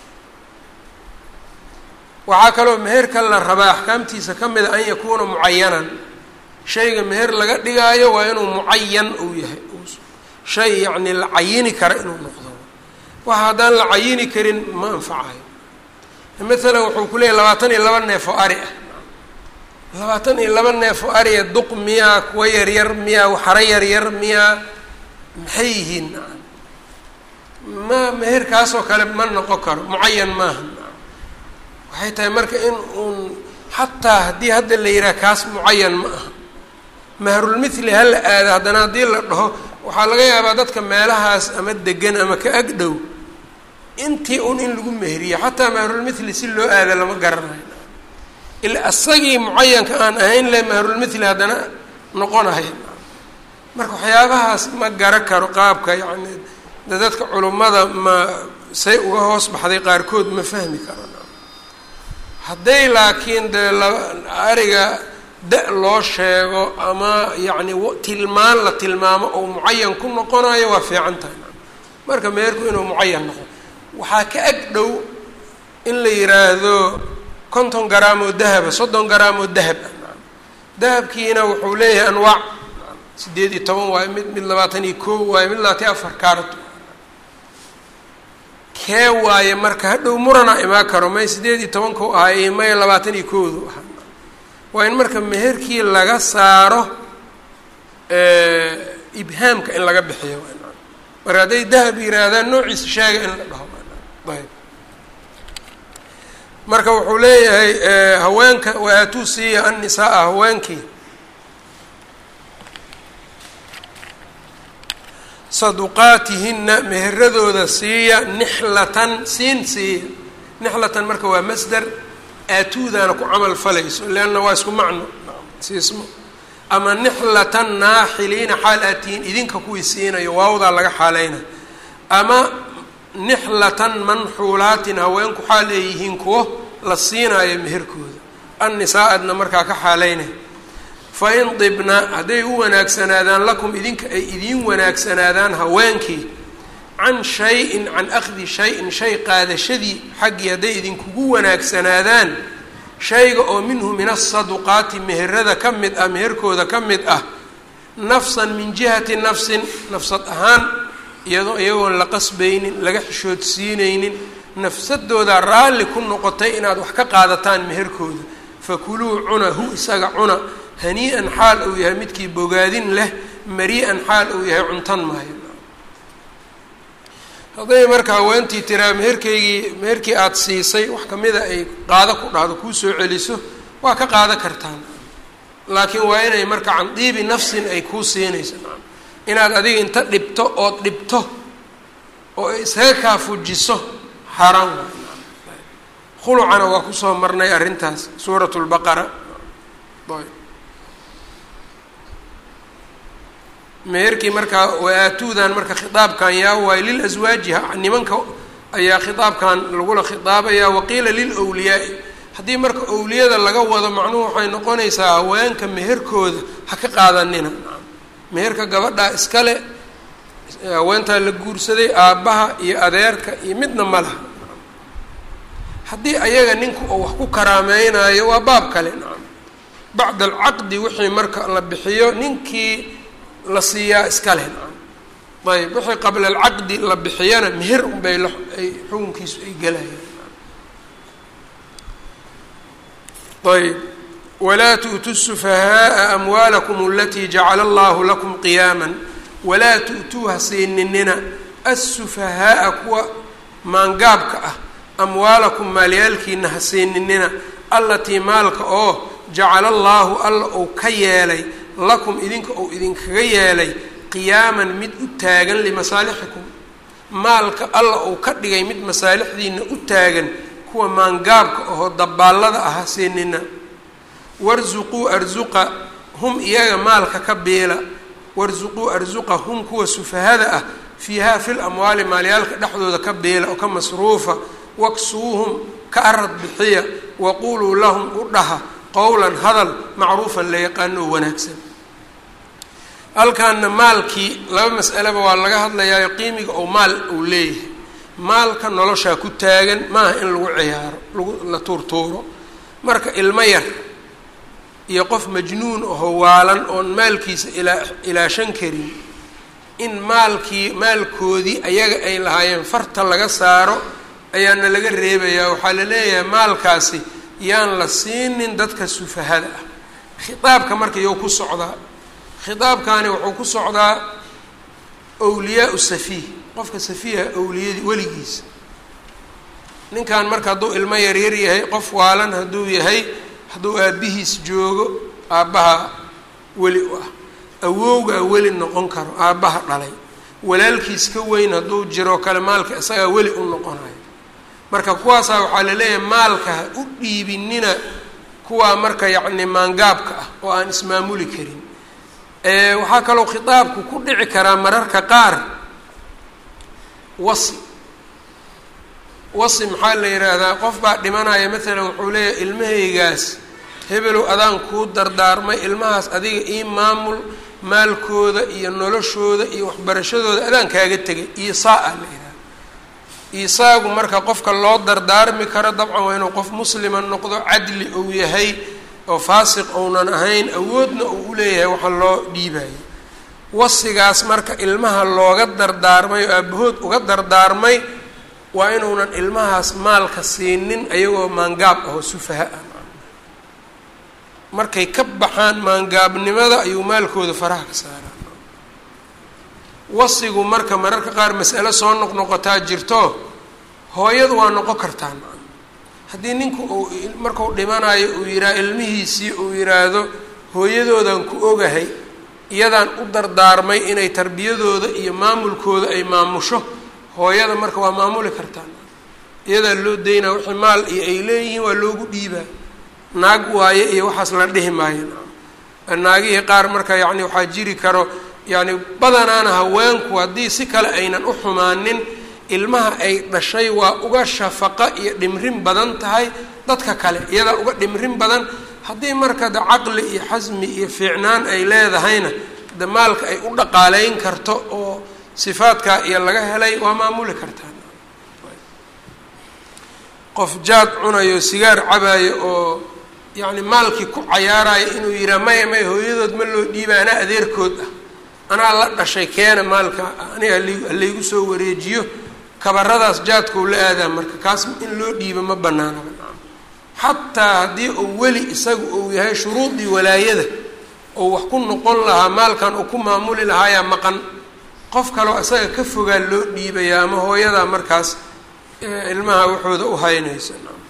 waxaa kaloo meherka la rabaa axkaamtiisa ka mida an yakuuna mucayanan shayga meher laga dhigaayo waa inuu mucayan uu yahay shay yacni la cayini kara inuu noqdo waxa haddaan la cayini karin ma anfacayo maalan wuxuu ku leeyahy labaatan iyo laba neef oo ari ah labaatan iyo laba neef oo ariya duq miyaa kuwa yaryar miyaa waxaro yaryar miyaa maxay yihiin ma meherkaasoo kale ma noqon karo mucayan maaha waxay tahay marka in uun xataa haddii hadda la yidhaha kaas mucayan ma aha mahrulmithli ha la aado haddana haddii la dhaho waxaa laga yaabaa dadka meelahaas ama degan ama ka ag dhow intii un in lagu meheriyo xataa mahrulmithli si loo aada lama garanayo ila asagii mucayanka aan ahayn le mahrulmithli haddana noqonahay marka waxyaabahaas ma gara karo qaabka yacni de dadka culummada ma say uga hoos baxday qaarkood ma fahmi karo hadday laakiin dee laba ariga da- loo sheego ama yacni tilmaan la tilmaamo oo mucayan ku noqonayo waa fiican tahay marka meherku inuu mucayan noqo waxaa ka ag dhow in la yiraahdo konton garaam oo dahaba soddon garaam oo dahab ah dahabkiina wuxuu leeyahay anwaac sideed iyo toban waayo mid mid labaatan iyo koo waayo mid labaatan iyo afar karat kee waaye marka hadhow murana imaan karo may sideed iyo tobanku ahay may labaatan iyo koodu ahaa waa in marka meherkii laga saaro ibhaamka in laga bixiyo marka hadday dahab yihaahdaan noociisa sheega in la dhaho ayb marka wuxuu leeyahay haweenka waatuu siiya annisaaa haweenkii saduqaatihina meheradooda siiya nixlatan siin siiya nixlatan marka waa masder aatuudaana ku camal falayso leanna waa isku macno siismo ama nixlatan naaxiliina xaal aatihiin idinka kuwii siinayo waawdaa laga xaaleyna ama nixlatan manxuulaatin haweenku xaal ay yihiin kuwo la siinaayo meherkooda annisaa-adna markaa ka xaaleynay fa in dibna hadday u wanaagsanaadaan lakum idinka ay idiin wanaagsanaadaan haweenkii can shay-in can akhdi shay-in shay qaadashadii xaggii hadday idinkugu wanaagsanaadaan shayga oo minhu min asaduqaati meherada ka mid ah meherkooda ka mid ah nafsan min jihati nafsin nafsad ahaan iyadoo iyagoon la qasbaynin laga xishoodsiineynin nafsadooda raalli ku noqotay inaad wax ka qaadataan meherkooda fakuluu cuna hu isaga cuna hanii-an xaal uu yahay midkii bogaadin leh mari-an xaal uu yahay cuntan maayo hadday marka haweentii tiraa meherkaygii meherkii aada siisay wax kamida ay qaado ku dhahdo kuu soo celiso waa ka qaado kartaan laakiin waa inay marka can diibi nafsin ay kuu siinayso inaad adiga inta dhibto ood dhibto oo isaga kaa fujiso xaaraan waay khulucana waa kusoo marnay arrintaas suurat lbaqara meherkii markaa waaatuudan marka khitaabkan yaa waayo lilaswaajiha nimanka ayaa khitaabkan lagula khitaabaya waqiila lilwliyaai haddii marka owliyada laga wado macnuhu waxay noqonaysaa haweenka meherkooda ha ka qaadanina meherka gabadhaa iskale haweentaa la guursaday aabbaha iyo adeerka iyo midna ma laha haddii ayaga ninku oo wax ku karaameynayo waa baab kale nacam bacda alcaqdi wixii marka la bixiyo ninkii la siiyaa iska leh nacam ayb wixii qabla alcaqdi la bixiyana meher unbay la ay xukunkiisu ay gelayaan ayb walaa tu'tuu sufahaaa amwaalakum alatii jacala allahu lakum qiyaama walaa tu'tuu ha siininina assufahaaa kuwa maangaabka ah amwaalakum maalyaalkiina ha siininina allatii maalka oo jacala allaahu alla uu ka yeelay lakum idinka uu idinkaga yeelay qiyaaman mid u taagan limasaalixikum maalka alla uu ka dhigay mid masaalixdiina u taagan kuwa maangaabka ahoo dabaallada ah ha siinina warsuquu arsuqa hum iyaga maalka ka biila warsuquu arsuqa hum kuwa sufahada ah fiiha fil amwaali maalyaalka dhexdooda ka biila oo ka masruufa waksuuhum ka arad bixiya waquuluu lahum u dhaha qowlan hadal macruufan la yaqaano oo wanaagsan halkaana maalkii laba mas'aleba waa laga hadlayaayo qiimiga oo maal uu leeyahay maalka noloshaa ku taagan maaha in lagu ciyaaro lagu la tuurtuuro marka ilmo yar iyo qof majnuun aho waalan oon maalkiisa ilaa ilaashan karin in maalkii maalkoodii ayaga ay lahaayeen farta laga saaro ayaana laga reebayaa waxaa la leeyahay maalkaasi yaan la siinin dadka sufahada ah khitaabka marka iyou ku socdaa khitaabkaani wuxuu ku socdaa wliyaau safiih qofka safiiha awliyadii weligiisa ninkan marka hadduu ilmo yaryar yahay qof waalan hadduu yahay hadduu aabbihiis joogo aabbaha weli u ah awowgaa weli noqon karo aabbaha dhalay walaalkiis ka weyn hadduu jiro kale maalka isagaa weli u noqonayo marka kuwaasaa waxaa laleeyahay maalka ha u dhiibinina kuwaa marka yacni maangaabka ah oo aan ismaamuli karin waxaa kaloo khitaabku ku dhici karaa mararka qaar wasi wasi maxaa la yidhaahdaa qof baa dhimanaya maalan wuxuu leeyahay ilmahaygaas hebelow adaan kuu dardaarmay ilmahaas adiga ii maamul maalkooda iyo noloshooda iyo waxbarashadooda adaan kaaga tegay iyo saa-a la yidhaha isaagu marka qofka loo dardaarmi karo dabcan waa inuu qof muslima noqdo cadli uu yahay oo faasiq ounan ahayn awoodna uu u leeyahay waxa loo dhiibayo wasigaas marka ilmaha looga dardaarmay oo aabahood uga dardaarmay waa inuunan ilmahaas maalka siinin ayagoo maangaab ahoo sufaha ah markay ka baxaan maangaabnimada ayuu maalkooda faraha ka saaraa wasigu marka mararka qaar mas'alo soo noqnoqotaa jirto hooyadu waa noqon kartaa haddii ninku uu marku dhimanayo uu yihaha ilmihiisii uu yidhaahdo hooyadoodan ku ogahay iyadaan u dardaarmay inay tarbiyadooda iyo maamulkooda ay maamusho hooyada marka waa maamuli kartaa iyadaa loo daynaa wixii maal iyo ay leeyihiin waa loogu dhiibaa naag waaye iyo waxaas la dhihi maayo naagihii qaar marka yacni waxaa jiri karo yacni badanaana haweenku haddii si kale aynan u xumaanin ilmaha ay dhashay waa uga shafaqa iyo dhimrin badan tahay dadka kale iyadaa uga dhimrin badan haddii marka de caqli iyo xasmi iyo fiicnaan ay leedahayna de maalka ay u dhaqaaleyn karto oo sifaadkaa iyo laga helay waa maamuli kartaa qof jaad cunayo sigaar cabayo oo yacni maalkii ku cayaarayo inuu yihaa maya maya hooyadood ma loo dhiiba anaa adeerkood ah anaa la dhashay keena maalka aniga halaygu soo wareejiyo kabaradaas jaadkau la aadaa marka kaas in loo dhiibo ma banaanaba xataa haddii uu weli isagu uu yahay shuruudii walaayada oo wax ku noqon lahaa maalkan uu ku maamuli lahaayaa maqan qof kaloo isaga ka fogaa loo dhiibayaa ama hooyadaa markaas ilmaha waxooda u haynaysa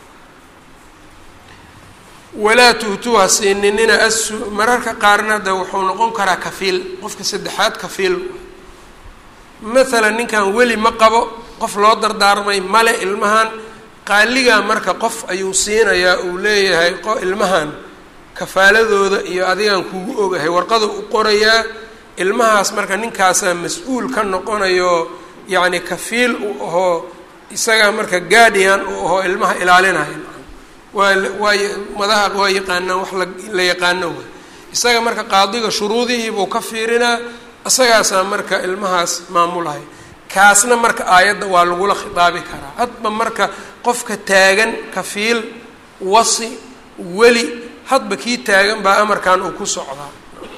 walaa tuhtuha siininina asu mararka qaarna de wuxuu noqon karaa kafiil qofka saddexaad kafiil maalan ninkan weli ma qabo qof loo dardaarmay male ilmahan qaaligaa marka qof ayuu siinayaa uu leeyahay ilmahan kafaaladooda iyo adigaan kugu ogahay warqada u qorayaa ilmahaas marka ninkaasaa mas-uul ka noqonayo yacni kafiil u ahoo isagaa marka guardian u ahoo ilmaha ilaalinaya waa waa madaha waa yaqaanaan wax la la yaqaano way isaga marka qaadiga shuruudihiibuu ka fiirinaa isagaasaa marka ilmahaas maamulaya kaasna marka aayadda waa lagula khitaabi karaa hadba marka qofka taagan kafiil wasi weli hadba kii taagan baa amarkan uu ku socdaa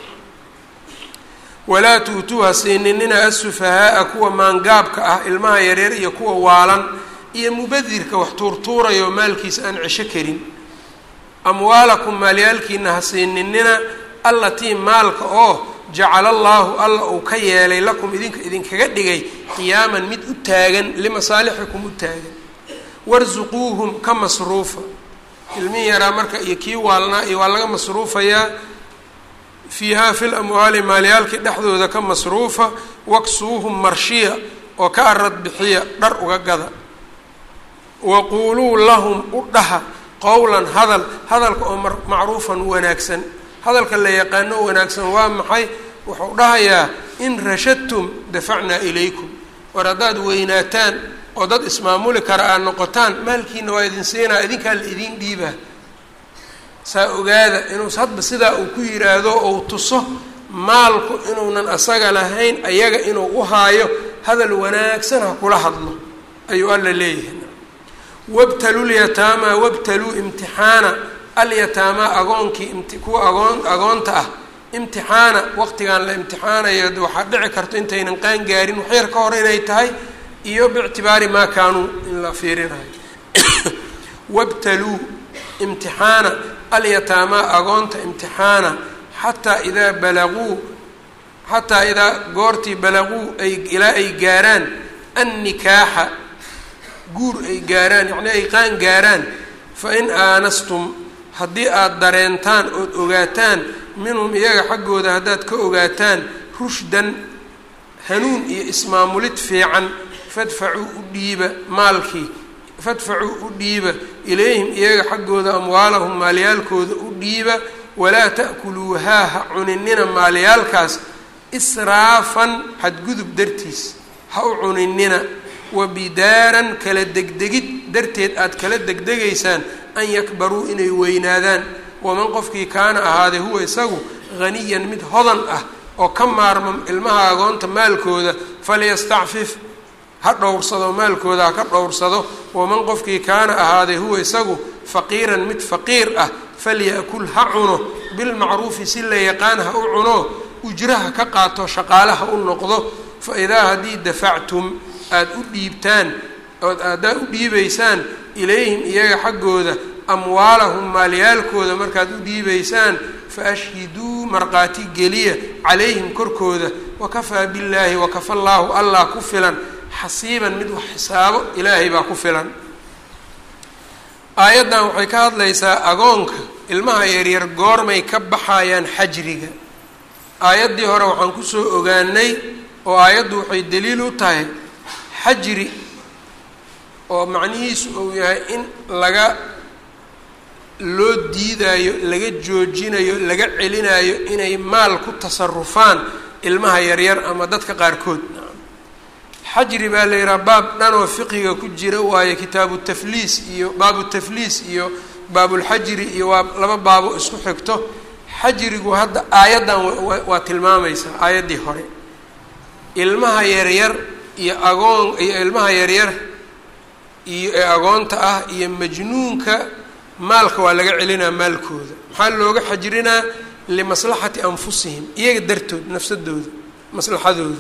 walaa tuutuuha siininina asufahaaa kuwa maangaabka ah ilmaha yareer iyo kuwa waalan iyo mubadirka wax tuurtuurayo maalkiisa aan cesho karin amwaalakum maalyaalkiina ha siininina allatii maalka oo jacala allaahu alla uu ka yeelay lakum idinka idinkaga dhigay qiyaaman mid u taagan limasaalixikum u taagan warsuquuhum ka masruufa ilmihi yaraa marka iyo kii waalnaa iyo waa laga masruufayaa fiihaa fil amwaali maalyaalkii dhexdooda ka masruufa waksuuhum marshiya oo ka arad bixiya dhar uga gada waquuluu lahum u dhaha qowlan hadal hadalka oo macruufan wanaagsan hadalka la yaqaano wanaagsan waa maxay wuxuu dhahayaa in rashadtum dafacnaa ilaykum war haddaad weynaataan oo dad ismaamuli kara aad noqotaan maalkiina waa idin siinaa idinkaa la idiin dhiibaa saa ogaada inuu hadba sidaa uu ku yiraahdo ou tuso maalku inuunan asaga lahayn ayaga inuu u haayo hadal wanaagsan ha kula hadlo ayuu alla leeyahay wabtaluu lyataamaa wabtaluu imtixaana alyataamaa agoonkii kuwa agoon agoonta ah imtixaana waqtigan la imtixaanayo waxaa dhici karto intaynan qaan gaarin waxyar ka hor inay tahay iyo biictibaari maa kaanuu in la fiirinayo wabtaluu imtixaana alyataamaa agoonta imtixaana xataa idaa balaguu xataa idaa goortii balaguu ay ilaa ay gaaraan annikaaxa guur ay gaaraan yacnii ay qaan gaaraan fa in aanastum haddii aada dareentaan ood ogaataan minhum iyaga xaggooda haddaad ka ogaataan rushdan hanuun iyo ismaamulid fiican fadfacuu u dhiiba maalkii fadfacuu u dhiiba ilayhim iyaga xaggooda amwaalahum maalyaalkooda u dhiiba walaa ta'kuluuhaa ha cuninina maalyaalkaas israafan xadgudub dartiis ha u cuninina wa bidaaran kala degdegid darteed aad kala degdegaysaan an yakbaruu inay weynaadaan waman qofkii kaana ahaaday huwa isagu haniyan mid hodan ah oo ka maarma ilmaha agoonta maalkooda falyastacfif ha dhowrsado maalkooda ha ka dhowrsado waman qofkii kaana ahaaday huwa isagu faqiiran mid faqiir ah falya'kul ha cuno bilmacruufi si la yaqaan ha u cuno ujraha ka qaato shaqaale ha u noqdo fa idaa haddii dafactum aada u dhiibtaan ood haddaa u dhiibaysaan ilayhim iyaga xaggooda amwaalahum maalyaalkooda markaad u dhiibaysaan fa ashhiduu markhaati geliya calayhim korkooda wakafaa billaahi wakafa llaahu allah ku filan xasiiban mid wax xisaabo ilaahay baa ku filan aayaddan waxay ka hadlaysaa agoonka ilmaha yaryar goormay ka baxayaan xajriga aayaddii hore waxaan kusoo ogaanay oo aayaddu waxay daliil u tahay xajri oo macnihiisu uu yahay in laga loo diidaayo laga joojinayo laga celinayo inay maal ku tasarufaan ilmaha yaryar ama dadka qaarkood xajri baa la yidhaha baab dhanoo fiqiga ku jira waayo kitaabu tafliis iyo baabu tafliis iyo baabulxajri iyo waa laba baabo isku xigto xajrigu hadda aayaddan waa tilmaamaysaa aayaddii hore ilmaha yaryar iyo agoon iyo ilmaha yaryar iyo ee agoonta ah iyo majnuunka maalka waa laga celinaa maalkooda maxaa looga xajrinaa limaslaxati anfusihim iyaga dartood nafsadooda maslaxadooda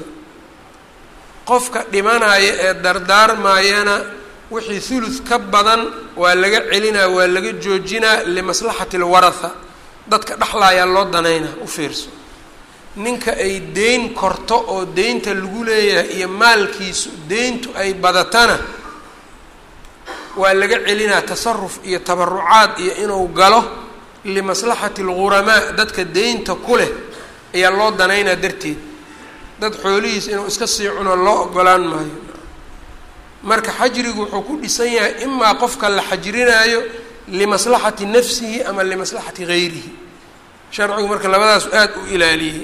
qofka dhimanaya ee dardaarmayana wixii thuluth ka badan waa laga celinaa waa laga joojinaa limaslaxati alwaratha dadka dhexlaayaa loo danaynaa u fiirso ninka ay deyn korto oo deynta lagu leeyahay iyo maalkiisu deyntu ay badatana waa laga celinaa tasaruf iyo tabarucaad iyo inuu galo limaslaxati alguramaa dadka deynta ku leh ayaa loo danaynaa darteed dad xoolihiis inuu iska sii cuno loo ogolaan maayo marka xajrigu wuxuu ku dhisan yahay imaa qofka la xajrinaayo limaslaxati nafsihi ama limaslaxati gayrihi sharcigu marka labadaas aada u ilaaliyey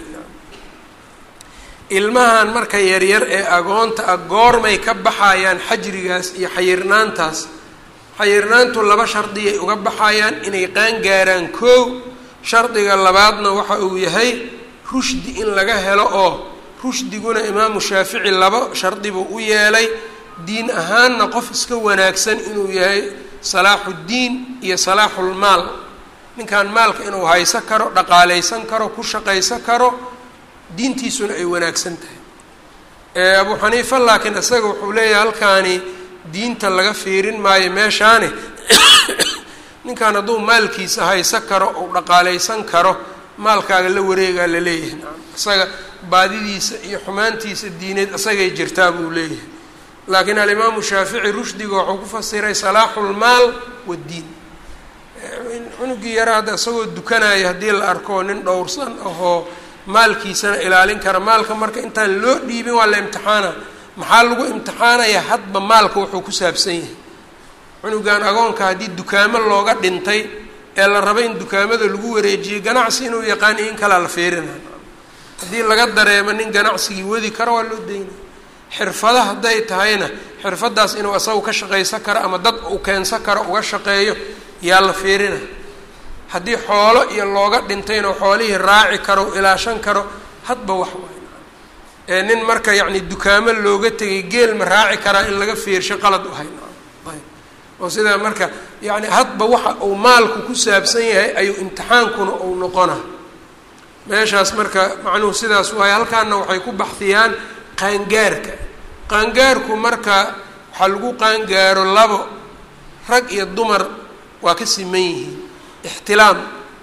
ilmahan marka yaryar ee agoonta ah goormay ka baxayaan xajrigaas iyo xayirnaantaas xayirnaantu laba shardiyay uga baxayaan inay qaangaaraan koow shardiga labaadna waxa uu yahay rushdi in laga helo oo rushdiguna imaamu shaafici laba shardi buu u yeelay diin ahaanna qof iska wanaagsan inuu yahay salaaxuddiin iyo salaaxulmaal ninkan maalka inuu hayso karo dhaqaaleysan karo ku shaqaysan karo diintiisuna ay wanaagsan tahay abu xaniifa laakiin isaga wuxuu leeyahay halkaani diinta laga fiirin maayo meeshaani ninkan hadduu maalkiisa hayso karo ou dhaqaaleysan karo maalkaaga la wareegaa la leeyahay nacam isaga baadidiisa iyo xumaantiisa diineed isagay jirtaa buu leeyahay laakiin alimaamu shaafici rushdiga wuxuu ku fasiray salaaxulmaal waddiin cunugii yara hadda isagoo dukanaya haddii la arko nin dhowrsan ahoo maalkiisana ilaalin kara maalka marka intaan loo dhiibin waa la imtixaana maxaa lagu imtixaanaya hadba maalka wuxuu ku saabsan yahay cunugan agoonka haddii dukaamo looga dhintay ee la raba in dukaamada lagu wareejiyey ganacsi inuu yaqaan in kalaa la feerina haddii laga dareemo nin ganacsigii wadi karo waa loo daynay xirfada hadday tahayna xirfadaas inuu asagu ka shaqaysan karo ama dad uu keensan karo uga shaqeeyo yaa la feerina haddii xoolo iyo looga dhintayna xoolihii raaci karo ilaashan karo hadba wax waay ee nin marka yacni dukaamo looga tegay geel ma raaci karaa in laga feersho qalad u hay oo sidaa marka yacni hadba waxa uu maalku ku saabsan yahay ayuu imtixaankuna uu noqona meeshaas marka macnuhu sidaas waaye halkaana waxay ku baxdiyaan qaangaarka qaangaarku marka waxaa lagu qaangaaro labo rag iyo dumar waa ka siman yihiin ixtilaam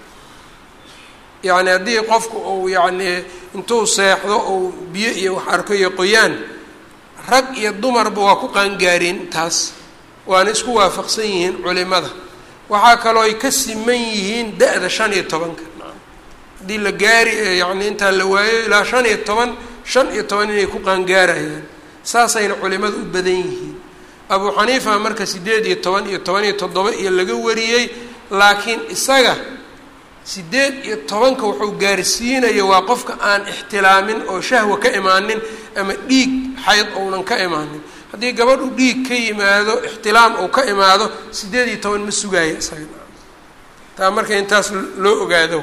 yacni haddii qofku uu yacni intuu seexdo uu biyo iyo wax arko iyo qoyaan rag iyo dumarba waa ku qaangaareen taas waana isku waafaqsan yihiin culimada waxaa kaloo ay ka siman yihiin da-da shan iyo tobanka haddii la gaari yacni intaa la waayo ilaa shan iyo toban shan iyo toban inay ku qaangaarayaan saasayna culimada u badan yihiin abuu xaniifa marka siddeed iyo toban iyo toban iyo toddoba iyo laga wariyey laakiin isaga siddeed iyo tobanka wuxuu gaarsiinaya waa qofka aan ixtilaamin oo shahwa ka imaanin ama dhiig xayd ounan ka imaanin haddii gabadhu dhiig ka yimaado ixtilaam uu ka imaado siddeed iyo toban ma sugaayo isaga taa marka intaas loo ogaado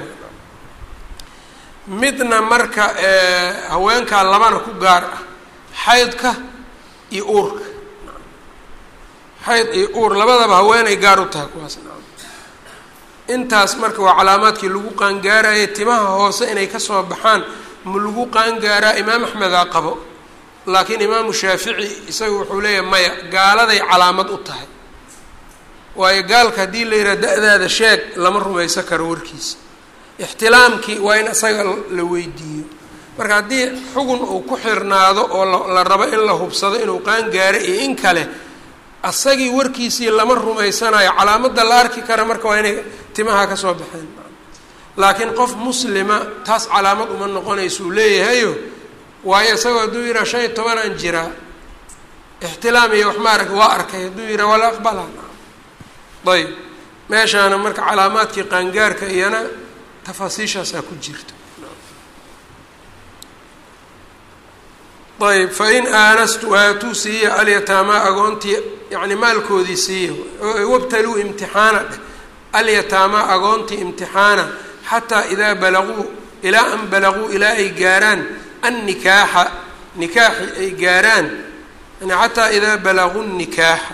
midna marka haweenkaa labana ku gaar ah xaydka iyo uurka xayd iyo uur labadaba haweenay gaar u tahay kuwaas intaas marka waa calaamaadkii lagu qaangaaraya timaha hoose inay kasoo baxaan ma lagu qaangaaraa imaam axmedaa qabo laakiin imaamu shaafici isaga wuxuu leeyahay maya gaaladay calaamad u tahay waayo gaalka haddii la yidhaha da-daada sheeg lama rumaysan karo warkiisa ixtilaamkii waa in isaga la weydiiyo marka haddii xugun uu ku xirnaado oo la rabo in la hubsado inuu qaangaaro iyo in kale asagii warkiisii lama rumaysanayo calaamadda la arki kara marka waa inay timaha ka soo baxeen laakiin qof muslima taas calaamad uma noqonaysuu leeyahayo waayo isagoo hadduu yidhaha shan iyo tobanaan jiraa ixtilaam iyo wax ma arag waa arkay hadduu yidhaha wala aqbala ayb meeshaana marka calaamaadkii qaangaarka iyana tafaasiishaasaa ku jirta ayb fain aanastu aatuu siiya alyataamaa agoontii yani maalkoodii siiya wabtaluu imtixaana dheh alyataamaa agoontii imtixaana xataa idaa balaguu ilaa an balaguu ilaa ay gaaraan annikaaxa nikaaxi ay gaaraan yani xataa idaa balaguu nikaaxa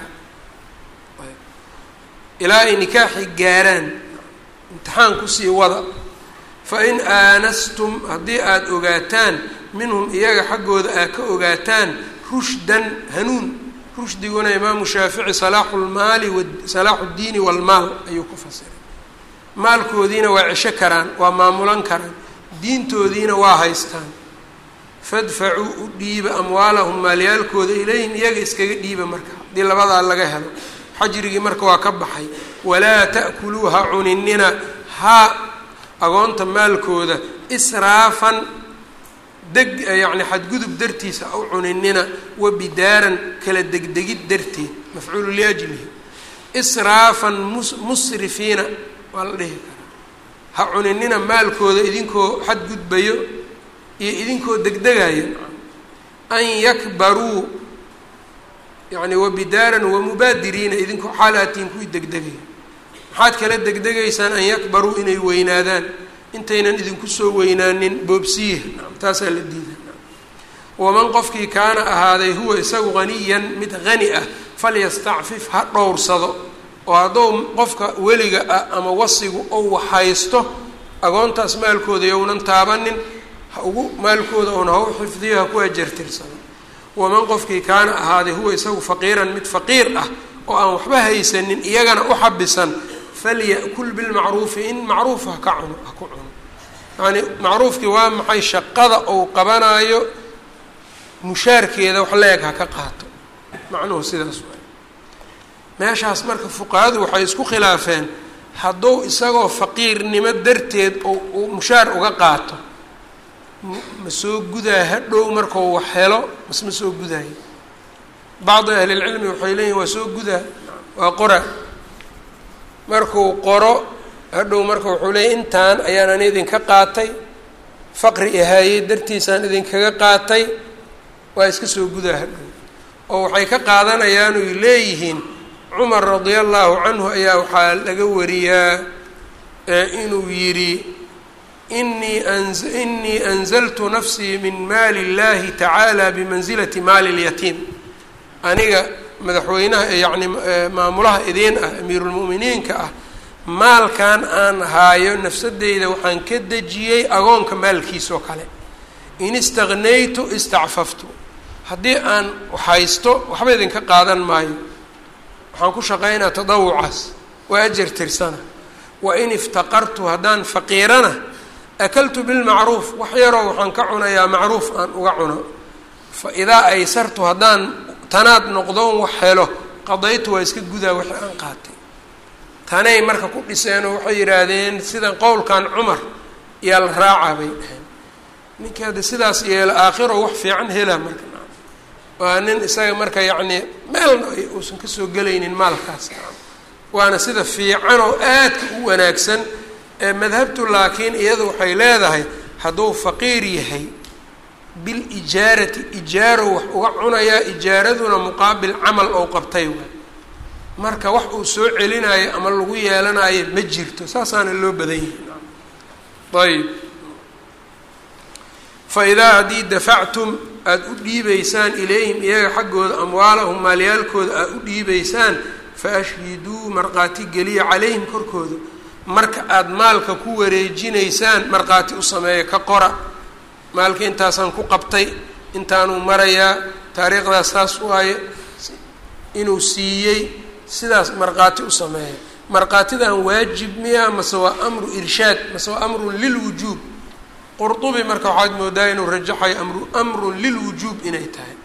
ilaa ay nikaaxi gaaraan imtixaan kusii wada fain aanastum haddii aada ogaataan minhum iyaga xaggooda aad ka ogaataan rushdan hanuun rushdiguna imaamu shaafici salaaxu lmaali salaaxu ddiini walmaal ayuu ku fasiray maalkoodiina waa cesho karaan waa maamulan karaan diintoodiina waa haystaan fadfacuu u dhiiba amwaalahum maalyaalkooda ilayhim iyaga iskaga dhiiba marka haddii labadaa laga helo xajrigii marka waa ka baxay walaa ta'kuluu ha cuninina haa agoonta maalkooda israafan deg yacni xadgudub dartiisa u cuninina wa bidaaran kala degdegid darteed mafcuulu liajlihi israafan mus musrifiina waa la dhihi karaa ha cuninina maalkooda idinkoo xadgudbayo iyo idinkoo degdegayo an yakbaruu yani wabidaaran wamubaadiriina idinkoo xaalaatiin kuwii degdegaya maxaad kala degdegaysaan an yakbaruu inay weynaadaan intaynan idinku soo weynaanin boobsiya taasaa la diida waman qofkii kaana ahaaday huwa isagu haniyan mid hani ah falyastacfif ha dhowrsado oo hadduu qofka weliga ah ama wasigu ou haysto agoontaas maalkooda younan taabanin ha ugu maalkooda oona ha u xifdiyo ha ku ajartirsado waman qofkii kaana ahaaday huwa isagu faqiiran mid faqiir ah oo aan waxba haysanin iyagana u xabisan falya'kul bilmacruufi in macruuf ha ka cuno ha ku cuno yacani macruufkii waa maxay shaqada ou qabanaayo mushaarkeeda wax la-eg ha ka qaato macnuhu sidaas waay meeshaas marka fuqahadu waxay isku khilaafeen hadduu isagoo faqiirnimo darteed oo uu mushaar uga qaato ma soo gudaa hadhow markau wax helo mas ma soo gudaayo bacdi ahlilcilmi waxay leeyihin waa soo gudaa waa qora markuu qoro hadhow marka wuxuu leeyay intaan ayaan ani idinka qaatay faqri ihaayey dartiisaan idinkaga qaatay waa iska soo gudaa hadhow oo waxay ka qaadanayaan oy leeyihiin cumar radia allahu canhu ayaa waxaa laga wariyaa inuu yidhi inii inii anzaltu nafsii min maali اllahi tacaala bimansilati maali اlyatiim aniga madaxweynaha yacni maamulaha idiin ah amiirulmu'miniinka ah maalkan aan haayo nafsadeyda waxaan ka dejiyey agoonka maalkiisoo kale in istaqnaytu istacfaftu haddii aan haysto waxba idinka qaadan maayo waxaan ku shaqaynaa tadawucaas waa ajar tirsana wa in iftaqartu haddaan faqiirana akaltu bilmacruuf wax yaroo waxaan ka cunayaa macruuf aan uga cuno fa idaa aysartu haddaan tanaad noqdoon wax helo qadaytu waa iska gudaa wixii aan qaatay tanay marka ku dhiseenoo waxay yidhaahdeen sida qowlkan cumar yaa la raacaa bay dhaheen ninkii hadda sidaas yeelo aakhiro wax fiican hela marka waa nin isaga marka yacnii meelna uusan kasoo gelaynin maalkaas waana sida fiican oo aadka u wanaagsan ee madhabtu laakiin iyadu waxay leedahay hadduu faqiir yahay bilijaarati ijaaro wax uga cunayaa ijaaraduna muqaabil camal ou qabtay waay marka wax uu soo celinayo ama lagu yeelanayo ma jirto saasaana loo badan yahay ayb fa idaa haddii dafactum aada u dhiibaysaan ilayhim iyaga xaggooda amwaalahum maalyaalkooda aada u dhiibaysaan fa ashhiduu markhaati geliya calayhim korkooda marka aada maalka ku wareejinaysaan markhaati u sameeya ka qora maalka intaasaan ku qabtay intaanuu marayaa taariikhdaas saas waaye inuu siiyey sidaas markhaati u sameeya markhaatidan waajib miya mase waa amru irshaad mase waa amrun lilwujuub qurdubi marka waxaad moodaa inuu rajaxayo amru amrun lilwujuub inay tahay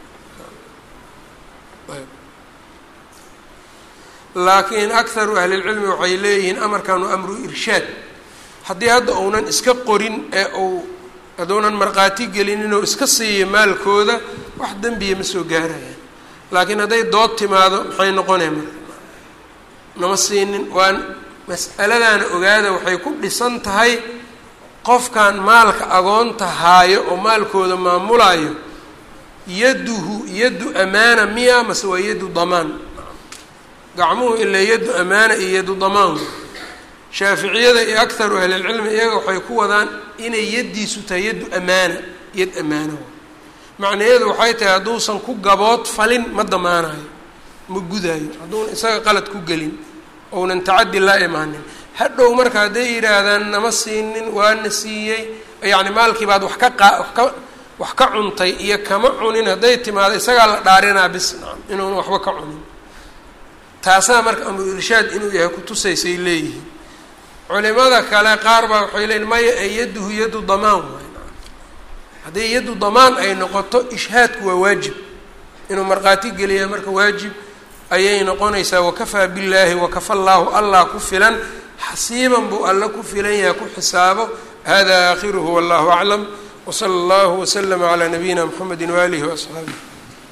laakiin akharu ahlilcilmi waxay leeyihiin amarkan waa amru irshaad haddii hadda uunan iska qorin ee uu hadduunan markhaati gelinin oo iska siiyo maalkooda wax dembiya ma soo gaarayaan laakiin hadday dood timaado maxay noqonaya marka nama siinin waa mas'aladaana ogaada waxay ku dhisan tahay qofkan maalka agoonta haayo oo maalkooda maamulayo yaduhu yaddu amaana miya mase waa yaddu damaan gacmuhu ilaa yaddu amaana iyo yaddu damaan shaaficiyada iyo akharu ahlilcilmi iyaga waxay ku wadaan inay yaddiisu tahay yaddu amaana yad amaana macnaheedu waxay tahay hadduusan ku gabood falin ma damaanayo ma gudaayo hadduuna isaga qalad ku gelin ounan tacaddi la imaanin hadhow marka hadday yidhaahdaan nama siinin waana siiyey yacni maalkii baad wax ka qaa wax ka wax ka cuntay iyo kama cunin hadday timaado isagaa la dhaarinaa bis nacam inuuna waxba ka cunin taasaa marka amru irshaad inuu yahay kutusaysay leeyihiin culimada kale qaar baa waxay leeyiin maya ee yadduhu yaddu damaan waay haddii yaddu damaan ay noqoto ishhaadku waa waajib inuu markhaati geliya marka waajib ayay noqonaysaa wakafaa billaahi wakafa llaahu allah ku filan xasiiban buu alla ku filan yahay ku xisaabo hada aakhiruhu wallahu aclam wsala allahu waslama calaa nabiyina mxamedi waaalihi waasxaabih